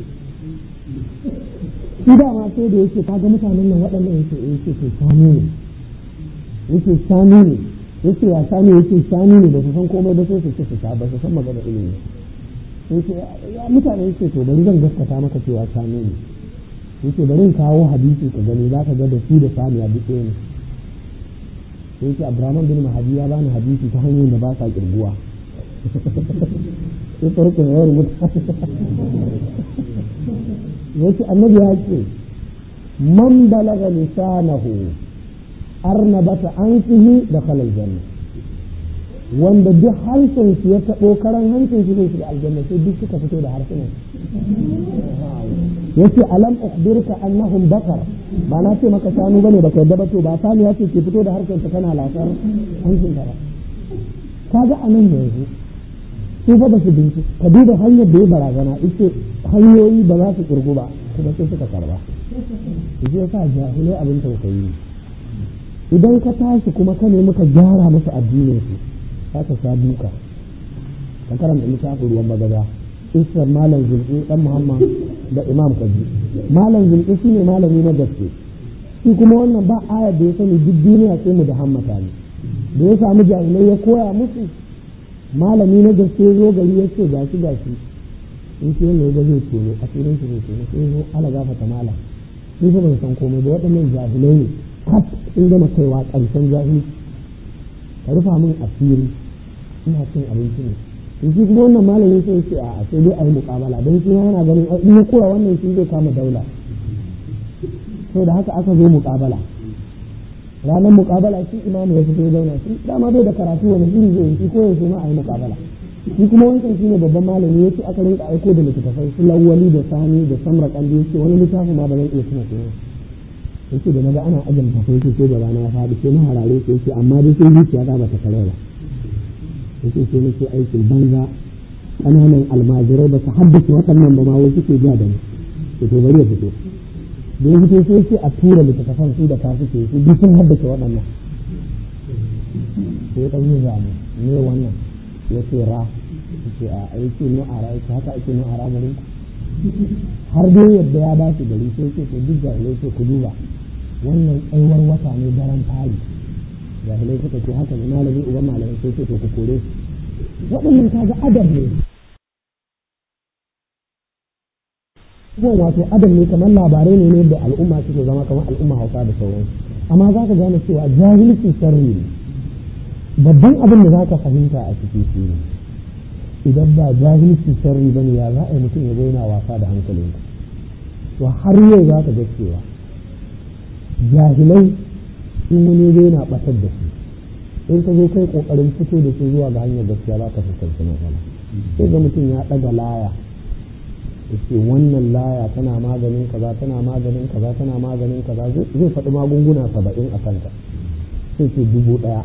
shi dama sai da yake kaga mutanen nan waɗannan yake yake to sani ne yake sani ne yake ya sani yake sani ne ba su san komai ba sai su ce su ba su san magana ilimi yake ya mutane yake to bari zan gaskata maka cewa sani ne yake bari in kawo hadisi ka gani za ka ga da su da sani a duk ne sai yake Abraham bin Mahadi ya bani hadisi ta hanyar da ba sa kirguwa sai farkon yawar mutane yace annabi ya ce man balaga lisanahu arnabata anfihi da khalal janna wanda duk harshen shi ya taɓo karan hancin shi zai shiga aljanna sai duk suka fito da harsunan yace alam ukhbirka annahum bakar ba na ce maka shanu bane baka yadda ba to ba sani ya ce ke fito da harshen ta kana lasar hancin ta ba kaga anan yanzu su fa ba su binci ka duba hanyar da ya barazana ita hanyoyi ba za su kirgu ba kuma sai suka karba shi yasa jahilai abin tausayi idan ka tashi kuma ka nemi ka gyara musu addinin su za ka sha duka ka karanta littafin ruwan bagaza isar malam zulki dan muhammad da imam kaji malam zulki shine malami na gaske shi kuma wannan ba ayar da ya sani duk duniya sai mu da hammata ne da ya samu jahilai ya koya musu malami na gaske zo gari ya ce gashi gashi in shi wanda ya zai tono asirin shi zai tono sai zo ala gafata mala sun shi ban san komai ba waɗannan jahilai ne kaf sun gama kaiwa ƙarshen jahilci ka rufa min asiri ina cin abinci ne in shi kuma wannan malamin sai ce a sai dai a yi muƙabala don shi yana ganin in ya kura wannan shi zai kama daula to da haka aka zo muƙabala ranar muƙabala shi imamu ya fito zauna shi dama bai da karatu wani iri zai yi ko yaushe ma a yi muƙabala shi kuma wancan shi ne babban malami ya ce aka rinka aiko da littattafai su lawali da sani da samra kandi ya ce wani littafi ma ba zan iya tuna sunan ya ce da naga ana ajin tafai ce sai da rana ya faɗi sai na harare sai ce amma dai sai zuciya ta ba ta kare ba ya ce sai nake aikin banza ƙananan almajirai ba su haddace waɗannan ba ma wai suke ja da ni to to bari ya fito da ya fito sai ce a tura littattafan su da kasu ke su duk sun haddace waɗannan sai ya ɗan yi zamu ne wannan ya ce ra ya ce a aiki nu'ara ya ce haka ake nu'ara garin har dai yadda ya ba shi gari sai ce to duk jahilai ce ku duba wannan tsayuwar wata ne daren fari jahilai suka ce haka ne malami uban malamai sai ce to ku kore waɗannan kaga adab ne abubuwan wato adam ne kamar labarai ne da al'umma suke zama kamar al'umma hausa da sauransu amma za ka gane cewa jahilci sharri ne babban abin da za ka fahimta a ciki shi ne idan ba jahilci sharri bane ya za a yi mutum ya zo yana wasa da hankalin to har yau za ka ga cewa jahilai in wani zai yana batar da su in ka zo kai kokarin fito da su zuwa ga hanyar gaskiya za ka fuskanci matsala sai ga mutum ya ɗaga laya ce wannan laya tana maganin kaza tana maganin kaza tana maganin kaza zai faɗi magunguna saba'in a kanta sai ce dubu ɗaya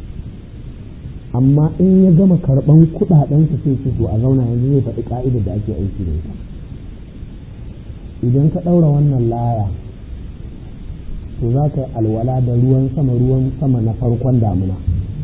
amma in ya gama karɓan kuɗaɗensa sai ce to a zauna yanzu zai faɗi ƙa'idar da ake aiki da ita idan ka ɗaura wannan laya to za ka yi alwala da ruwan sama ruwan sama na farkon damuna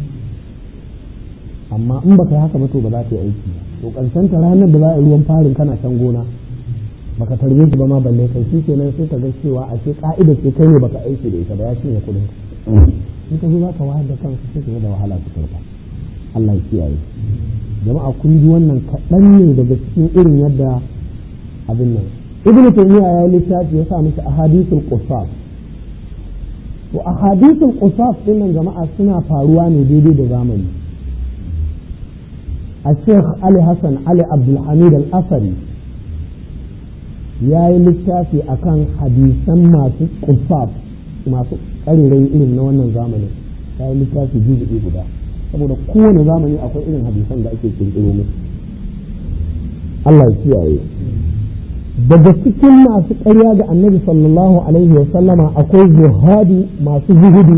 amma in baka yi haka ba to ba za ta yi aiki ba to ƙarshen ta ranar da za a yi ruwan farin kana can gona baka tarbe shi ba ma balle kai shi kenan sai ka ga cewa a ce ka'idar ce kai ne baka aiki da ita ba ya cinye kuɗin in ka zo za ka wayar da kanka sai ka da wahala su karɓa Allah ya kiyaye jama'a kun ji wannan kaɗan ne daga cikin irin yadda abin nan ibnu taymiya ya yi littafi ya sa mishi ahadithul qusas to ahadithul qusas din nan jama'a suna faruwa ne daidai da zamani الشيخ علي حسن علي عبد الحميد الأثري ya yi littafi akan hadisan masu kuffaf masu ƙarirai irin na wannan zamanin ya yi littafi juzu'i guda saboda kowane zamani akwai irin hadisan da ake kirkiro musu Allah ya kiyaye daga cikin masu ƙarya ga annabi sallallahu alaihi wa sallama akwai zuhadi masu zuhudu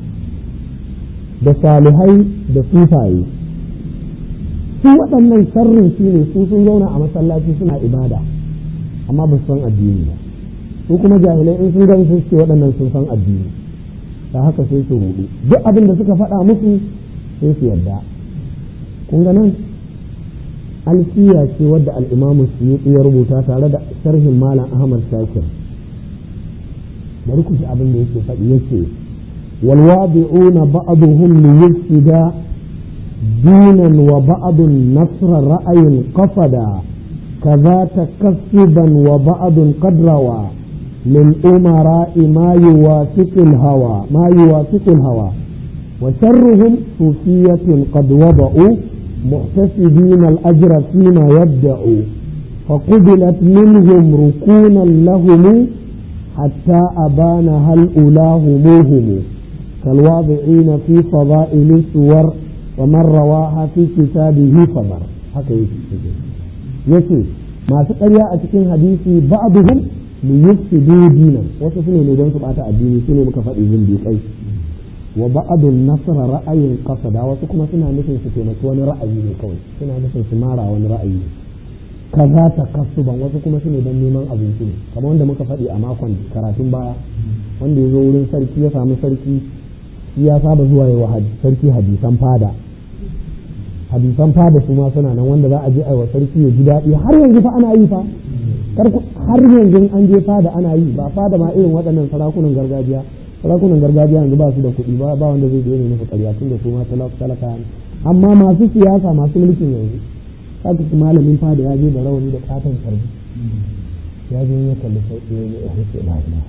da salihai da sufaye su waɗannan sharrin shi ne su sun zauna a masallaci suna ibada amma ba su san addini ba su kuma jahilai in sun gani sun ce waɗannan sun san addini ta haka sai su rudu duk abin da suka faɗa musu sai su yarda kun ga nan alfiya ce wadda al'imamu suyuti ya rubuta tare da sharhin malam ahmad shakir bari ku ji abin da yake faɗi yace walwadi'una ba'duhum liyufsida dinan wa ba'dun nasra ra'ayin qafada كذا تكسبا وبعض قد روى من أمراء ما يوافق الهوى ما يوافق الهوى وشرهم صوفية قد وضعوا محتسبين الأجر فيما يبدأوا فقبلت منهم ركونا لهم حتى أبان هل أولاهموهم كالواضعين في فضائل السور ومن رواها في كتابه فضر حكى yace masu ƙarya a cikin hadisi ba'duhum li yufsidu dinan wasu sune ne don su bata addini sune muka faɗi zindiƙai wa ba'dun nasra ra'ayin qasada wasu kuma suna nufin su taimaki wani ra'ayi ne kawai suna nufin su mara wani ra'ayi kaza ta kasuban wasu kuma sune don neman abinci ne kamar wanda muka faɗi a makon karatun baya wanda ya zo wurin sarki ya samu sarki ya saba zuwa yawa sarki hadisan fada hadisan fada su ma suna nan wanda za a je a wa sarki ya ji daɗi har yanzu fa ana yi fa har yanzu an je fada ana yi ba fada ma irin waɗannan sarakunan gargajiya sarakunan gargajiya yanzu ba su da kuɗi ba ba wanda zai je ne musu ƙarya tun da su ma talaka ne amma masu siyasa masu mulkin yanzu haka su malamin fada ya je da rawani da katon sarbi ya je ya kalli sai ya yi ya ce la ilaha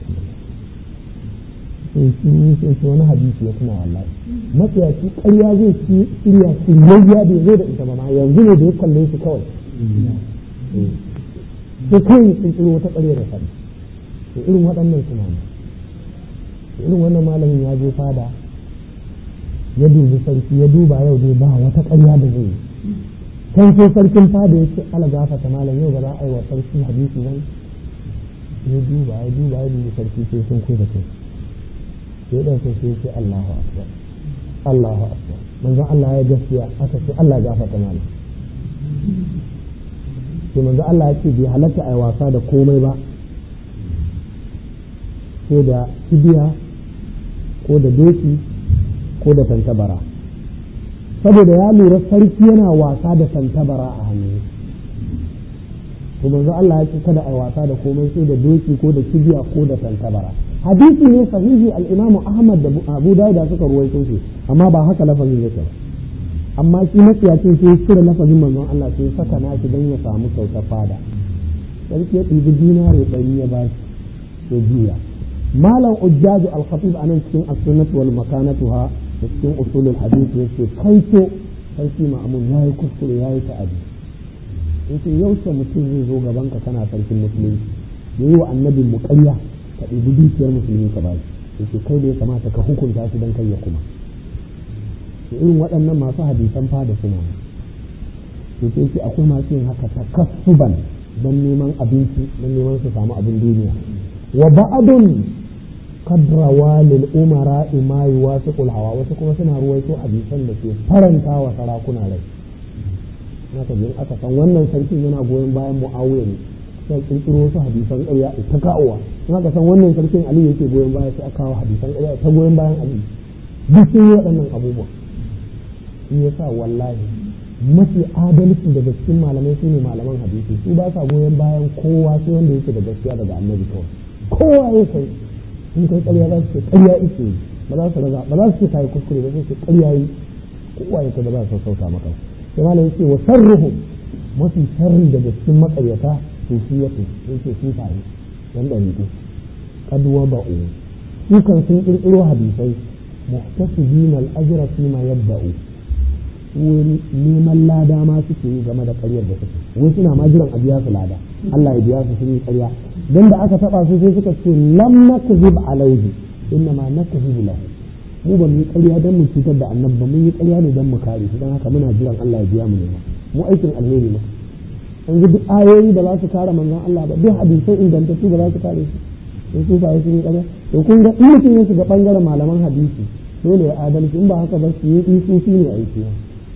sai shi sai shi wani hadisi ya tuna wallahi matsiyaci ƙarya zai ci shirya shiryayya bai zo da ita ba ma yanzu ne da ya kalle shi kawai sai kawai sun tsiro wata ƙarya da sani to irin waɗannan suna ne irin wannan malamin ya je fada ya dubi sarki ya duba yau dai ba wata ƙarya da zai yi kan sai sarkin fada ya ce ala gafata malam yau ba za a yi wa sarki hadisi ba ya duba ya duba ya dubi sarki sai sun kai da kai sai dan sai sai ce Allahu akbar Allahu akbar manzon Allah ya gaskiya aka ce Allah gafata malam sai manzon Allah ya ce bai halatta a yi wasa da komai ba sai da kibiya ko da doki ko da tantabara saboda ya lura sarki yana wasa da tantabara a hannu to manzo Allah ya ce kada a wasa da komai sai da doki ko da kibiya ko da tantabara hadisi ne sahihi al-Imam Ahmad da Abu Dawud suka ruwaito shi amma ba haka lafazin yake ba amma shi matsiyacin sai cire lafazin manzon Allah sai saka nashi don ya samu kyautar fada sarki ya ɗibi dinare ɗari ya ba shi juya malam ujjaju al-khatib anan cikin as-sunnah wal makanatuha da cikin usulul hadith yace kai to kai shi ma'amun yayi kuskure yayi ta'adi yace yaushe mutum zai zo gaban ka kana sarkin musulunci yayi wa annabin mu ƙarya ka ɗibi dukiyar musulmi ka bashi yace kai da ya kamata ka hukunta shi dan kai ya kuma to irin waɗannan masu hadisan fada suna yace yace akwai masu yin haka takassuban don neman abinci don neman su samu abin duniya wa ba'adun kadrawa lil umara ma yuwasiqul hawa wasu kuma suna ruwaito hadisan da ke faranta wa sarakuna rai naka jin aka san wannan sarkin yana goyon bayan muawiya ne sai kirkiro wasu hadisan ƙarya ta kawowa naka san wannan sarkin ali yake goyon baya sai aka kawo hadisan ƙarya ta goyon bayan ali duk sun yi waɗannan abubuwa shi yasa wallahi mafi adalci daga cikin malamai su ne malaman hadisi su ba sa goyon bayan kowa sai wanda yake da gaskiya daga annabi kawai kowa ya kai in kai ƙarya za su ce ƙarya ike ba za su raga ba za su ce kai kuskure ba sai ce ƙarya yi kowa ya kai ba za su sauka maka sai malam yace wa sarruhu mafi sharri daga cikin maƙaryata sufiyatu yace sufaye dan dariku qad waba'u su kan sun kirkiro hadisai muhtasibina al-ajra fi ma yabda'u wani neman lada ma suke yi game da ƙaryar da suke wai suna ma jiran a biya su lada Allah ya biya su sun yi ƙarya dan da aka taba su sai suka ce lam nakzib alaihi inna ma nakzibu lahu mu ba mu yi ƙarya dan mu cutar da annabi ba mun yi ƙarya ne dan mu kare shi dan haka muna jiran Allah ya biya mu ne mu aikin alheri ne yanzu duk ayoyi da za su kare manzon Allah ba duk hadisai ingantattu ba za su kare shi in su fa sun yi ƙarya to kun ga in mutum ya shiga bangaren malaman hadisi dole ya adalci in ba haka ba su yi isufi ne aiki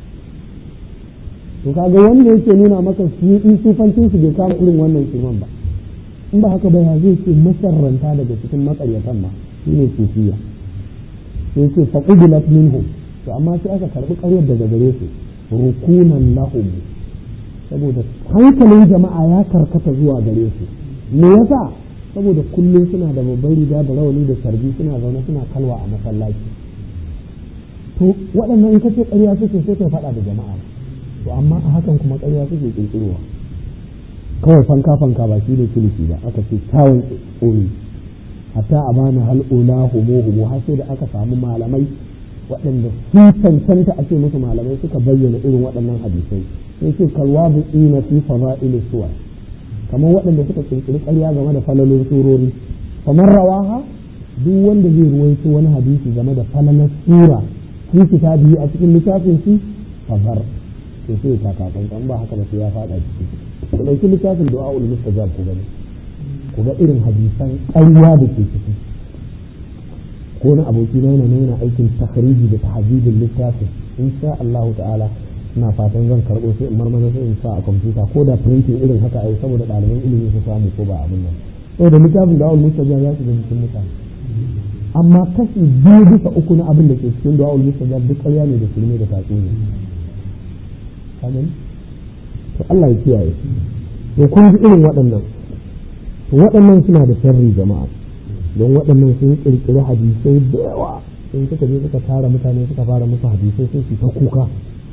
to kaga wanda yake nuna maka su yi sufancin su bai kama irin wannan shirman ba in ba haka ba ya zai ce masarranta daga cikin makaryatan ma shi ne sufiya sai ce faqubilat minhum to amma sai aka karbi ƙaryar daga gare su rukunan lahum saboda hankalin jama'a ya karkata zuwa gare su me yasa saboda kullum suna da babban riga da rawani da sarbi suna zaune suna kalwa a masallaci to waɗannan in kace ƙarya suke sai kai faɗa da jama'a to amma a hakan kuma ƙarya suke ƙirƙirowa kawai fanka fanka ba shi ne kilishi ba aka ce kyawun tsori hatta a bani hal ula humo humo har sai da aka samu malamai waɗanda sun cancanta a ce musu malamai suka bayyana irin waɗannan hadisai sai ce kalwa bu ina fi fada'il suwar kamar waɗanda suka ƙirƙiri ƙarya game da falalin surori kamar rawaha duk wanda zai ruwaito wani hadisi game da falalar sura fi kitabi a cikin littafin shi fazar to sai ta kakan ba haka ba sai ya faɗa ciki ku ɗauki littafin du'a'ul mustajab ku gani ku ga irin hadisan ƙarya da ke ciki ko na aboki na yana yana aikin takhriji da tahzibin littafin insha Allah ta'ala ina fatan zan karɓo sai in marmara sai in sa a kwamfuta ko da printing irin haka ai saboda ɗaliban ilimi su samu ko ba abin nan saboda littafin du'a'ul mustajab ya shiga cikin mutane amma kashi biyu bisa uku na abin da ke cikin du'a'ul mustajab duk ƙarya ne da shirme da tatsuniya kagan to Allah ya kiyaye to kun ji irin waɗannan to waɗannan suna da sharri jama'a don waɗannan sun kirkiri hadisai da yawa sun suka je suka tara mutane suka fara musu hadisai sai su ta kuka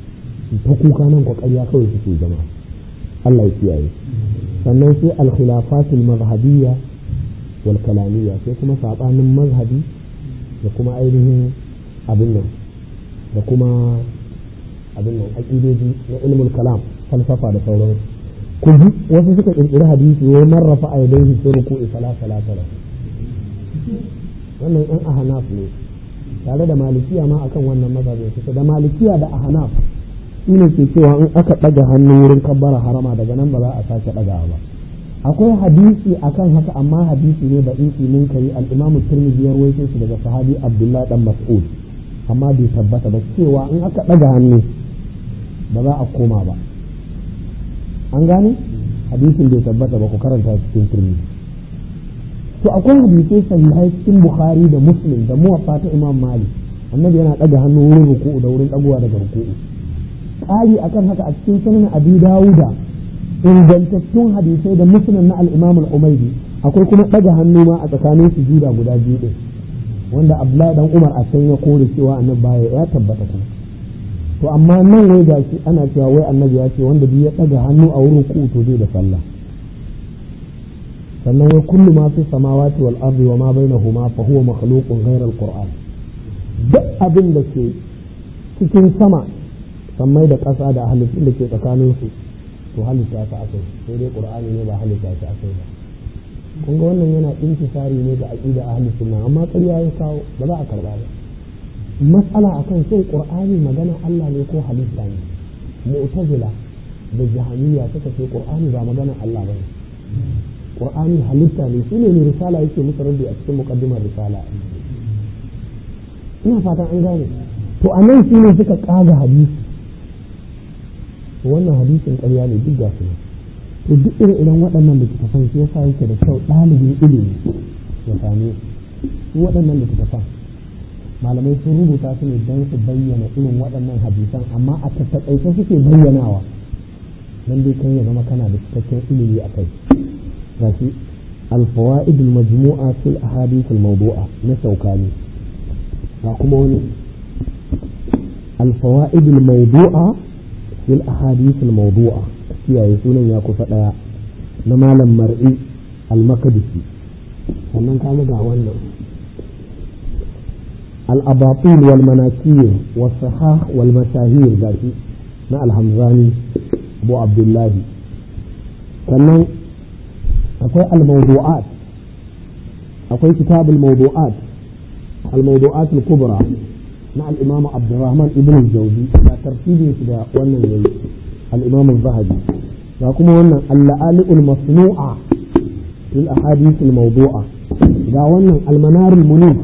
ta kuka nan ko ƙarya kawai suke zama Allah ya kiyaye sannan sai al-khilafatul mazhabiyya wal kalamiyya sai kuma sabanin mazhabi da kuma ainihin abin nan da kuma abin nan aqidoji na ilmul kalam falsafa da sauransu ku ji wasu suka kirkiri hadisi wai man rafa a yadaihi fi ruku'i fala salata lahu wannan yan ahnaf ne tare da malikiya ma akan wannan mazhabin su da malikiya da ahnaf shine ke cewa in aka daga hannu wurin kabbara harama daga nan ba za a sake dagawa ba akwai hadisi akan haka amma hadisi ne da isi mun kai al-imamu tirmidhi ya rawaito shi daga sahabi abdullahi dan mas'ud amma bai tabbata ba cewa in aka daga hannu ba za a koma ba an gane hadisin bai tabbata ba ku karanta cikin turmi to akwai hadisai sahihai cikin bukhari da muslim da muwaffa ta imam malik annabi yana daga hannu wurin ruku'u da wurin dagowa daga ruku'u ƙari akan haka a cikin sunan abi dawuda ingantattun hadisai da muslim na al-imam al-umaydi akwai kuma daga hannu ma a tsakanin sujuda guda biyu din wanda abdullahi dan umar a can ya kore cewa annabi baya ya tabbata kuma to amma nan wai ga shi ana cewa wai annabi ya ce wanda duk ya ɗaga hannu a wurin ku to zai da sallah sannan wai kullu ma fi samawati wal ardi wa ma bainahuma fa huwa makhluqun ghayra al-qur'an duk abin da ke cikin sama sammai da ƙasa da halittun da ke tsakanin su to halitta ta akai sai dai qur'ani ne ba halitta ta akai ba kun ga wannan yana intisari ne ga aqida ahli sunna amma ƙarya ya kawo ba za a karba ba matsala akan shin qur'ani magana Allah ne ko halitta ne mu'tazila da jahamiyya suka ce qur'ani ba magana Allah ba ne qur'ani halitta ne shine ne risala yake musu rabbi a cikin muqaddimar risala ina fatan an gane to anan shine suka kaga hadisi to wannan hadisin ƙarya ne duk ga su to duk irin irin waɗannan littattafan shi yasa yake da kyau ɗalibin ilimi ya same su waɗannan littattafan malamai sun rubuta su ne don su bayyana irin waɗannan hadisan amma a tattaƙaice suke bayyanawa don dai kan ya zama kana da cikakken ilimi a kai gashi الفوائد المجموعة في الأحاديث الموضوعة نسوكاني لكم الفوائد الموضوعة في الأحاديث الموضوعة كيا يسونا ياكو فتاة نمالا مرئي المقدسي sannan ka ga wannan الأباطيل والمناكير والصحاح والمشاهير ذاتي مع الحمزاني أبو عبد الله sannan akwai al-mawdu'at akwai kitab al-mawdu'at al-mawdu'at al-kubra na al-imam Abdurrahman ibn al-Jawzi da tartibin shi da wannan yayi al-imam az-Zahabi ga kuma wannan al-la'ali al-masnu'a fil ahadith al-mawdu'a ga wannan al-manar al-munif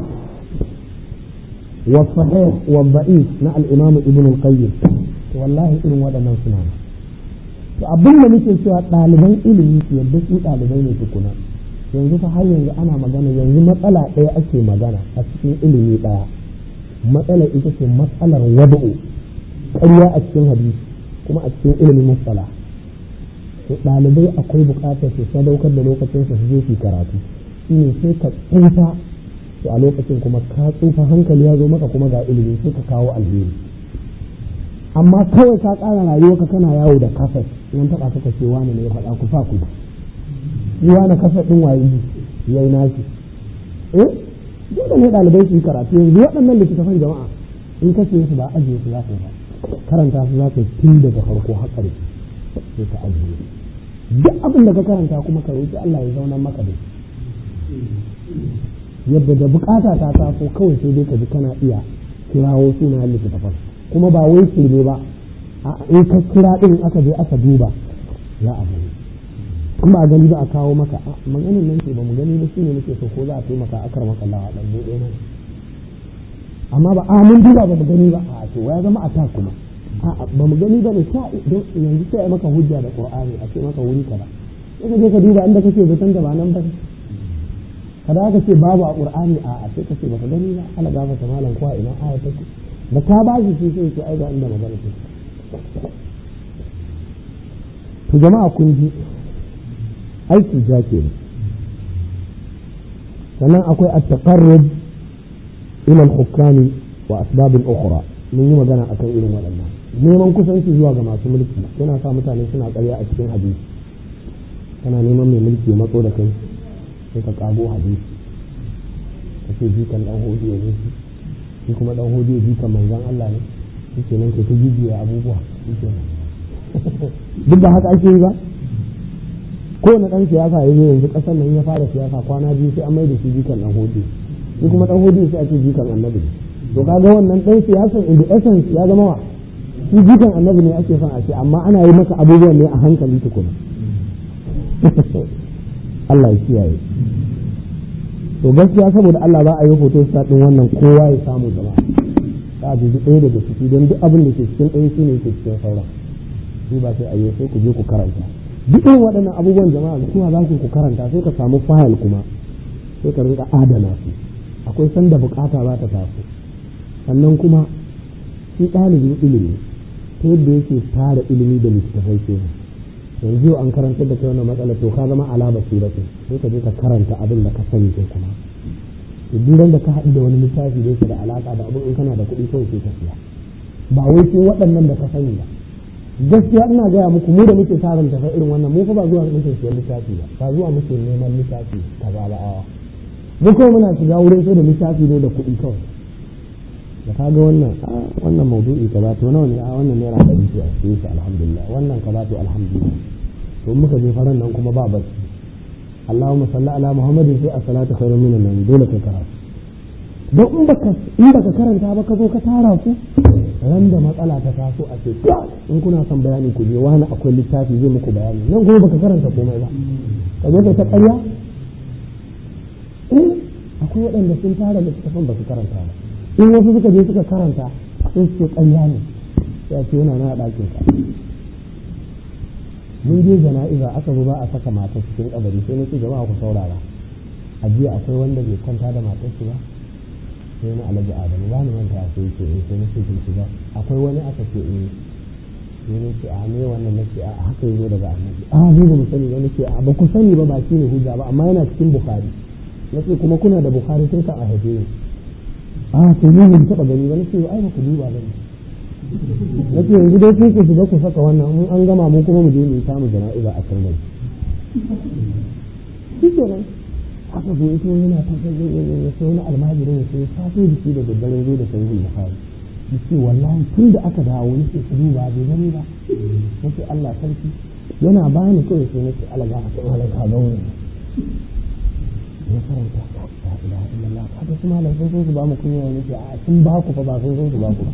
والصحيح والضعيف مع الإمام ابن القيم والله إن ودنا سنان to abin da muke cewa ɗaliban ilimi su yadda su ɗalibai ne tukuna yanzu fa har yanzu ana magana yanzu matsala ɗaya ake magana a cikin ilimi ɗaya matsalar ita ce matsalar wada'u ƙarya a cikin hadisi kuma a cikin ilimin matsala to ɗalibai akwai buƙatar su sadaukar da lokacin su je su karatu shine sai ka tsufa to a lokacin kuma ka tsufa hankali ya zo maka kuma ga ilimi sai ka kawo alheri amma kawai ka ƙara rayuwarka kana yawo da kasar nan taɓa ka ce wani ne ya faɗa ku sa ku yi wani kasar ɗin waye ya yi nashi eh dole ne ɗalibai su yi karatu yanzu waɗannan littattafan jama'a in ka ce su ba ajiye su za ka ba karanta su za ka tun daga farko har ƙarshe sai ka ajiye duk abin da ka karanta kuma ka roƙi Allah ya zauna maka da yadda da bukata ta taso kawai sai dai ka ji kana iya kirawo sunayen littattafan kuma ba wai shirme ba in ka kira din aka je aka duba za a gani kuma a gani ba a kawo maka maganin nan ce ba mu gani ba shine muke so ko za a taimaka a kar maka lawa dan buɗe nan amma ba a mun duba ba mu gani ba a to ya zama a ta kuma a ba mu gani ba ne ta yanzu sai a maka hujja da qur'ani a ce maka wuri kaza sai ka je ka duba inda kake zaton da ba nan ba kada aka ce babu a qur'ani a a sai ka ce baka gani ba ala gafa ta malam ko ina aya take da ka ba shi sai ce ai ga inda magana ce to jama'a kun ji aiki ja ke sannan akwai at-taqarrub ila al-hukam wa asbab ukhra mun yi magana akan irin waɗannan neman kusanci zuwa ga masu mulki yana sa mutane suna ƙarya a cikin hadisi kana neman mai mulki ya matso da kai sai ka kago hadisi ka ce jikan dan hodiyo ne shi kuma dan hodiyo jikan manzon Allah ne shi kenan ke ta jijiya abubuwa shi kenan duk da haka ake yi ba kowane ɗan siyasa ya zo yanzu ƙasar nan ya fara siyasa kwana biyu sai an mai da shi jikan ɗan hodi shi kuma ɗan hodi sai a ce jikan annabi to kaga wannan ɗan siyasan in the essence ya zama wa shi jikan annabi ne ake son a ce amma ana yi maka abubuwan ne a hankali tukuna Allah ya kiyaye to gaskiya saboda Allah ba a yi hoto sa ɗin wannan kowa ya samu jama'a za a dubi ɗaya daga ciki don duk abin da ke cikin ɗaya shi ne ke cikin sauran shi ba sai a yi sai ku je ku karanta duk irin waɗannan abubuwan jama'a kuma za ku karanta sai ka samu fayil kuma sai ka rinka adana su akwai sanda bukata za ta taso sannan kuma shi ɗalibin ilimi ta yadda yake tara ilimi da littattafai ke yanzu yau an karanta da kai wannan matsala to ka zama ala basiratin sai ka je ka karanta abin da ka sani kai kuma duk da ka haɗu da wani littafi da yake da alaƙa da abin in kana da kuɗi kawai sai ka siya ba wai sai waɗannan da ka sani ba gaskiya ina gaya muku mu da muke tarin tafa irin wannan mu fa ba zuwa muke siyan littafi ba ba zuwa muke neman littafi kaza ba awa mu kawai muna shiga wurin sai da littafi ne da kuɗi kawai da ka ga wannan a wannan maudu'i kaza to nawa ne a wannan naira ɗari ce a siye shi alhamdulillah wannan kaza to alhamdulillah to muka je faran nan kuma ba barci Allahumma salli ala Muhammadin sai as-salatu khairun minan nan dole kai karatu don in baka in baka karanta ba ka zo ka tara su ran da matsala ta taso a ce in kuna son bayani ku je wani akwai littafi zai muku bayani nan kuma baka karanta komai ba ka zo ka ta ƙarya in akwai waɗanda sun tara littafin ba su karanta ba in wasu suka je suka karanta sun ce ƙarya ne sai a ce yana na ɗakin ka mun je jana'iza aka zo ba a saka mata cikin kabari sai na ce jama'a ku saurara a jiya akwai wanda bai kwanta da matar shi ba sai na alhaji adamu ba ni manta sai ce eh sai na ce kin shiga akwai wani aka ce eh sai na ce a me wannan nake a haka yazo daga annabi a ni ba mu sani ba nake a ba ku sani ba ba shi ne hujja ba amma yana cikin bukhari nace kuma kuna da bukhari tun ka a haife ni a to ni ban taba gani ba nace ai ba ku duba ba nace yanzu dai sai ku shiga ku saka wannan mun an gama mu kuma mu je mu samu jana'iza a can gari shi kenan haka zo ito yana ta ya sai wani almajirin ya sai safe da shi da daddare zo da sahihul bukhari yace wallahi tun da aka dawo ni sai duba bai gani ba nace Allah sarki yana bani kawai sai nace Allah ga ta wala ka ga wani ya karanta la ilaha illallah kaga kuma malam sun zo su ba mu kunya ne ce a sun ba ku fa ba sun zo su ba ku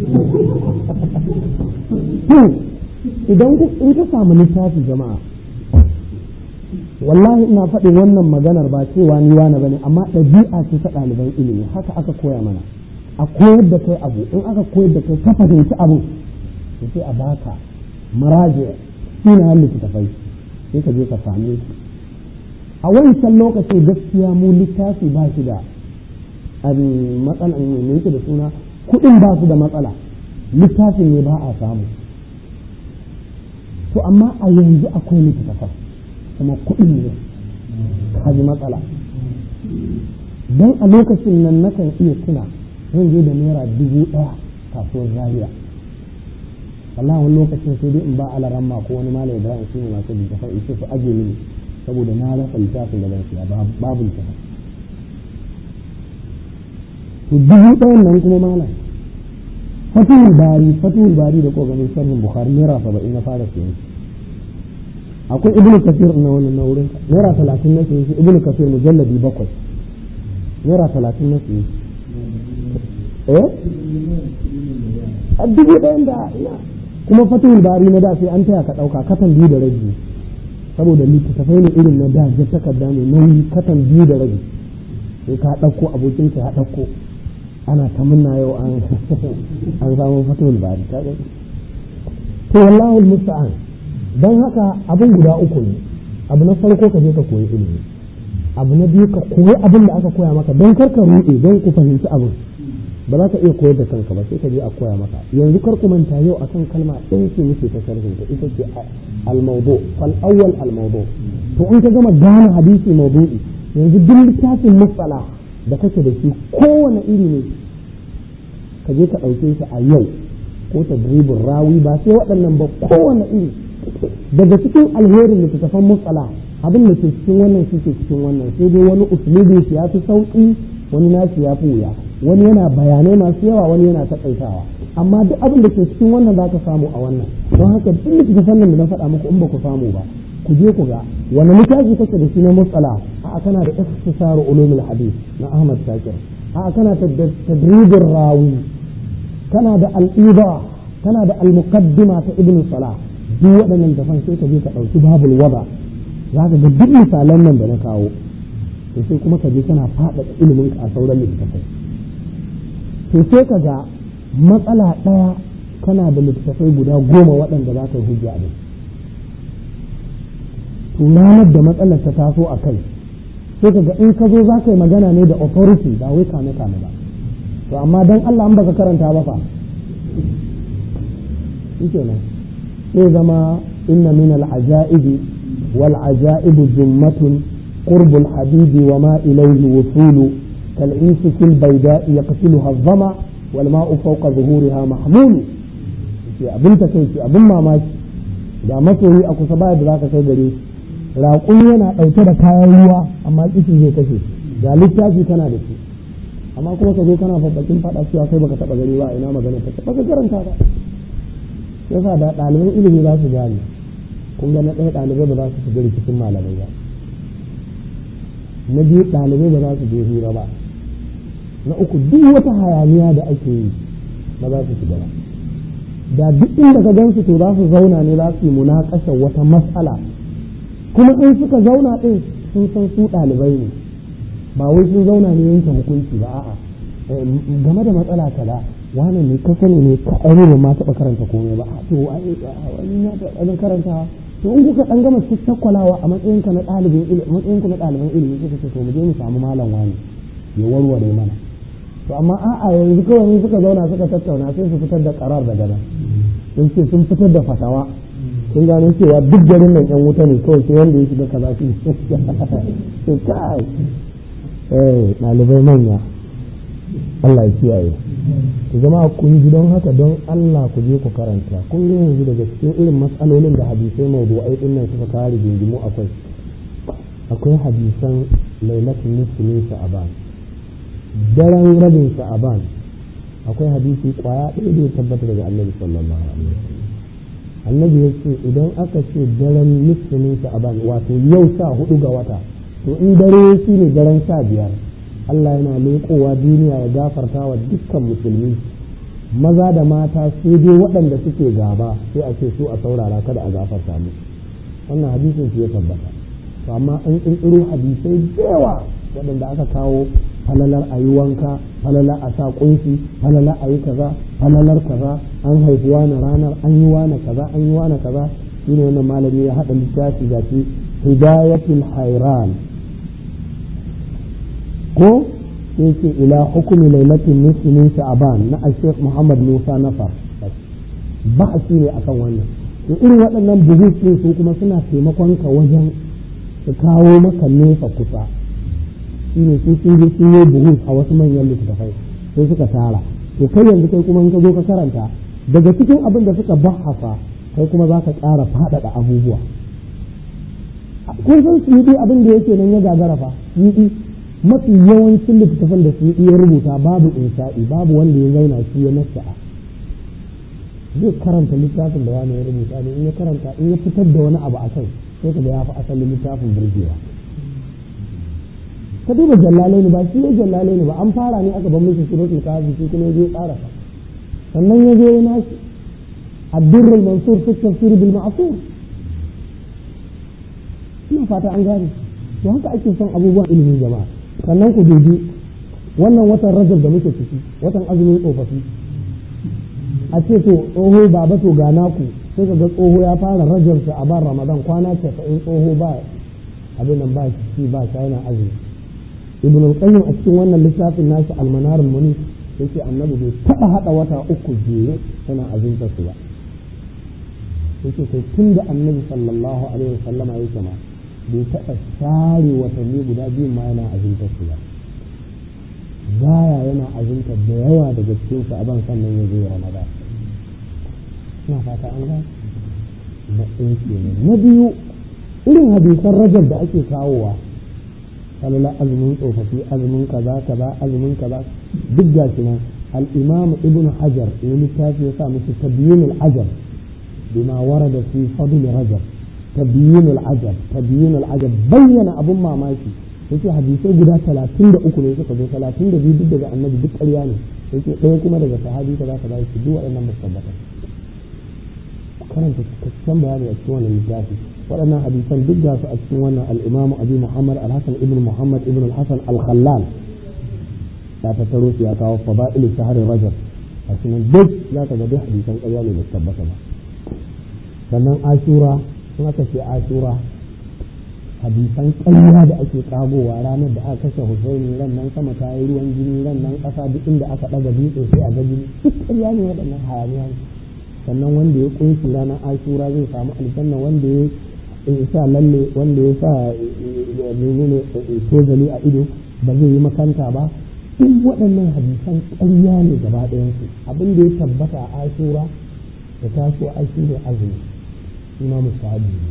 idan in ka samu littafi jama'a wallahi ina faɗin wannan maganar ba cewa ni wani bane amma ɗabi'a ce ta ɗaliban ilimi haka aka koya mana a koyar da kai abu in aka koyar da kai ka fahimci abu sai a baka maraje sunayen littattafai sai ka je ka same su a wancan lokacin gaskiya mu littafi ba shi da matsala ne yake da suna kuɗin ba su da matsala littafin ne ba a samu to amma a yanzu akwai littattafai kuma kuɗin ne kaji matsala don a lokacin nan nakan iya tuna zan je da naira dubu ɗaya kasuwar zaria wallahi wani lokacin sai dai in ba alaran ma ko wani malam ibrahim shi ne masu littafin in ce su aje mini saboda na rasa littafin da ban siya babu littafin to dubu ɗayan nan kuma malam fatihul bari fatihul bari da kogamin sharhin bukhari naira saba'in na fara siyan akwai ibn kafir na wannan na wurin naira talatin na siye shi ibn kafir mujalladi bakwai naira talatin na siye eh a dubu ɗayan da kuma fatihul bari na da sai an taya ka ɗauka katan biyu da rabi saboda littattafai ne irin na da ja takarda ne nauyi katan biyu da rabi sai ka ɗauko abokin ka ya ɗauko ana ta munna yau an an samu fatihul bari ka to wallahu musta'an don haka abin guda uku ne abu na farko ka je ka koyi ilimi abu na biyu ka koyi abin da aka koya maka don kar ka ruɗe don ku fahimci abin ba za ka iya koyar da kanka ba sai ka je a koya maka yanzu kar ku manta yau akan kalma ɗaya ce muke ta sharhin ta ita ce al-mawdu fal awwal al-mawdu to in ka gama gane hadisi mawdu'i yanzu duk littafin musala da kake da shi kowane iri ne ka je ka ɗauke shi a yau ko tadribin rawi ba sai waɗannan ba kowane iri daga cikin alherin littattafan mutsala abin da ke cikin wannan shi ke cikin wannan sai dai wani usulubi shi ya fi sauƙi wani nashi ya fi wuya wani yana bayanai masu yawa wani yana taƙaitawa amma duk abin da ke cikin wannan za ka samu a wannan don haka duk littattafan nan da na faɗa muku in ba ku samu ba ku je ku ga wani littafi kake da shi na mutsala a kana da ikhtisaru ulumul hadith na Ahmad Shakir a kana tadribin rawi kana da al'ida kana da al-muqaddima ta ibnu salah duk waɗannan dafan sai ka je ka ɗauki babul wada za ka ga duk misalan nan da na kawo to sai kuma ka je kana faɗaɗa ilimin ka a sauran littattafai to sai ka ga matsala ɗaya kana da littattafai guda goma waɗanda za ka yi hujja da to ranar da matsalar ta taso a kai sai ka ga in ka zo za ka yi magana ne da authority ba wai kame kame ba to amma dan Allah an baka karanta ba fa shike nan sai zama inna min al-ajaibi wal ajaibu jummatun قرب الحبيب وما إليه وصول كالعيس في البيداء يقتلها الظما والماء فوق ظهورها محمول abin ta kai abin mamaki da masoyi a kusa baya da za ka kai gare raƙumi yana ɗauke da kayan ruwa amma kishi zai kashe ga littafi kana da shi amma kuma ka zo kana babbakin faɗa cewa kai baka taɓa gani ba ina magana ta baka karanta ba yasa da ɗaliban ilimi za su gane kun ga na ɗaya ɗalibai ba za su shiga rikicin malamai ba na biyu ɗalibai ba za su je hira ba na uku duk wata hayaniya da ake yi ba za su shiga ba da duk inda ka gansu to za su zauna ne za su yi munakasha wata matsala kuma in suka zauna ɗin sun san su ɗalibai ne ba wai sun zauna ne yanke hukunci ba a'a game da matsala kaza wani ne ka sani ne ka aure ba ma taɓa karanta komai ba to wani ya taɓa karanta to in kuka dan gama tattakwalawa a matsayin ka na ɗalibin ilimi matsayin ku na ɗaliban ilimi suka ce to mu je mu samu malam wani ya warware mana to amma a'a yanzu kawai ne suka zauna suka tattauna sai su fitar da karar daga nan sun ce sun fitar da fatawa sun gano cewa duk garin nan yan wuta ne kawai sai wanda ya shiga kaza shi to kai eh ɗalibai manya Allah ya kiyaye ku zama kun ji don haka don Allah ku je ku karanta kun ga yanzu daga cikin irin matsalolin da hadisai mawdu'ai din nan suka kawo rigingimu akwai akwai hadisan lailatul nisfi min sha'ban daren rabin sha'ban akwai hadisi kwaya ɗaya da ya tabbata daga annabi sallallahu alaihi wasallam annabi ya ce idan aka ce daren nisfi min sha'ban wato yau sha hudu ga wata to in dare shi ne daren sha biyar Allah yana leƙowa duniya ya gafarta wa dukkan musulmi maza da mata sai dai waɗanda suke gaba sai a ce su a saurara kada a gafarta mu wannan hadisin shi ya tabbata to amma an ƙirƙiro hadisai da yawa waɗanda aka kawo falalar a yi wanka falalar a sa ƙunshi falalar a yi kaza falalar kaza an haifi wani ranar an yi wani kaza an yi wani kaza shine wannan malami ya haɗa littafi ga shi hidayatul hairan ko sai ce ila hukumi lailatin nisfi min sha'ban na al-sheikh Muhammad Musa Nafar ba shi ne akan wannan to irin waɗannan buhus ɗin su kuma suna taimakon ka wajen su kawo maka nesa kusa shi ne su sun je sun yi buhus a wasu manyan littattafai sai suka tara to kai yanzu kai kuma in ka zo ka karanta daga cikin abin da suka bahasa kai kuma za ka ƙara faɗaɗa abubuwa kun san su yi abin da yake nan ya gagara fa yi mafi yawancin littattafan da su iya rubuta babu insha'i babu wanda ya zauna shi ya nasa'a zai karanta littafin da wani ya rubuta ne in ya karanta in ya fitar da wani abu a kai sai ka ga ya fi asalin littafin burgewa ka duba jallalai ne ba shi ya jallalai ne ba an fara ne aka ban mishi suratul kafi shi kuma ya tsara sa sannan ya zo ya nashi الدر المنصور في التفسير بالمعصور ina fata an gane to haka ake son abubuwan ilimin jama'a sannan ku dubi wannan watan rajab da muke ciki watan azumin tsofaffi a ce to tsoho baba to ga naku sai ka ga tsoho ya fara rajab a ban ramadan kwana casa'in tsoho ba abin nan ba shi ba shi yana azumi ibn al-qayyim a cikin wannan littafin nashi al-manar al-munif yake annabi bai taba hada wata uku jere yana azumta su ba yake kai tun da annabi sallallahu alaihi wasallama yake ma bai taɓa share watanni guda biyun ma yana azumta su ba gaya yana azumta da yawa daga cikin su aban sannan ya zo ramadan ina fata an gane na ɗaya kenan na biyu irin hadisan rajab da ake kawowa falala azumin tsofaffi azumin kaza kaza azumin kaza duk ga shi nan al-imam ibn hajar ne littafi ya sa musu tabyin al-ajab bima warada fi fadl rajab tabyin al-ajab tabyin al-ajab bayyana abun mamaki yace hadisai guda 33 ne suka zo 32 duk daga annabi duk ƙarya ne yake ɗaya kuma daga sahabi kaza kaza yake duk waɗannan musabbata karanta cikakken bayani a cikin wannan littafi waɗannan hadisan duk ga su a cikin wannan al-imamu abi muhammad al-hasan ibn muhammad ibn al-hasan al-khallal ya tattaro su ya kawo fada'il shahrin rajab a cikin duk za ka ga duk hadisan ƙarya ne da tabbata ba sannan ashura sun aka ce ashura hadisan ƙarya da ake kagowa ranar da aka kashe husaini ran nan sama ta yi ruwan jini ran nan ƙasa duk inda aka ɗaga dutse sai a ga jini duk ƙarya ne waɗannan hayaniya ne sannan wanda ya kunshi ranar ashura zai samu aljanna wanda ya sa lalle wanda ya sa menene tozali a ido ba zai yi makanta ba duk waɗannan hadisan ƙarya ne gaba ɗayansu abin da ya tabbata a ashura da taso ashi ne azumi ima musahabi ne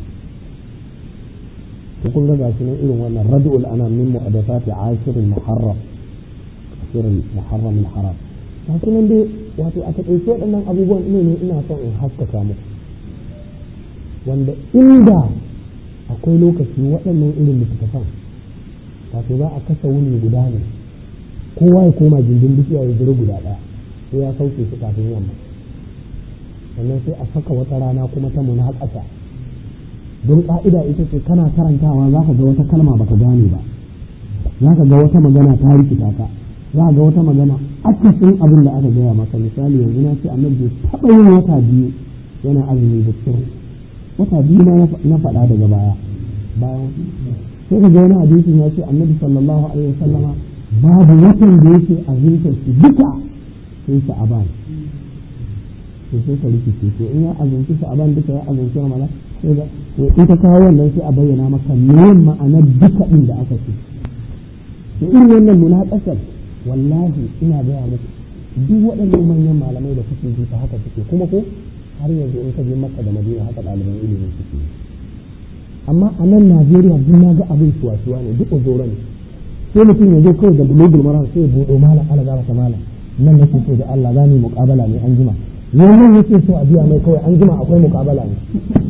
to kun ga gashi nan irin wannan rad'ul anam min muhadathati ashirin muharram ashirin muharram al-haram gashi nan dai wato a taƙaice waɗannan abubuwan ne ne ina son in haskaka muku wanda inda akwai lokaci waɗannan irin littattafan wato za a kasa wuni guda ne kowa ya koma gindin bishiya ya jira guda ɗaya sai ya sauke su kafin yamma sannan sai a saka wata rana kuma ta muna ƙasa don ƙa'ida ita ce kana karantawa za ka ga wata kalma baka gane ba za ka ga wata magana ta rikita ka za ga wata magana akasin abin da aka gaya maka misali yanzu na ce annabi bai taɓa yin wata biyu yana azumi da sirri wata biyu na faɗa daga baya bayan sai ka ga wani hadisin ya ce annabi sallallahu alaihi wasallama babu watan da yake azumta shi duka sai shi aban to sai ka rikice to in ya azumci shi aban duka ya azumci ramadan sai da to in ka kawo wannan sai a bayyana maka me ma'anar duka din da aka ce to irin wannan munaqashar wallahi ina gaya muku duk waɗannan manyan malamai da kuke ji ta haka suke kuma ko har yanzu in ka je makka da madina haka ɗaliban ilimin suke amma a nan najeriya duk na ga abin suwa ne duk ozoro ne sai mutum ya zo kawai da bulogul maram sai ya buɗo malam ala gaba ta malam nan nake so da Allah za mu yi muƙabala ne an jima wannan yake so a biya mai kawai an jima akwai muƙabala ne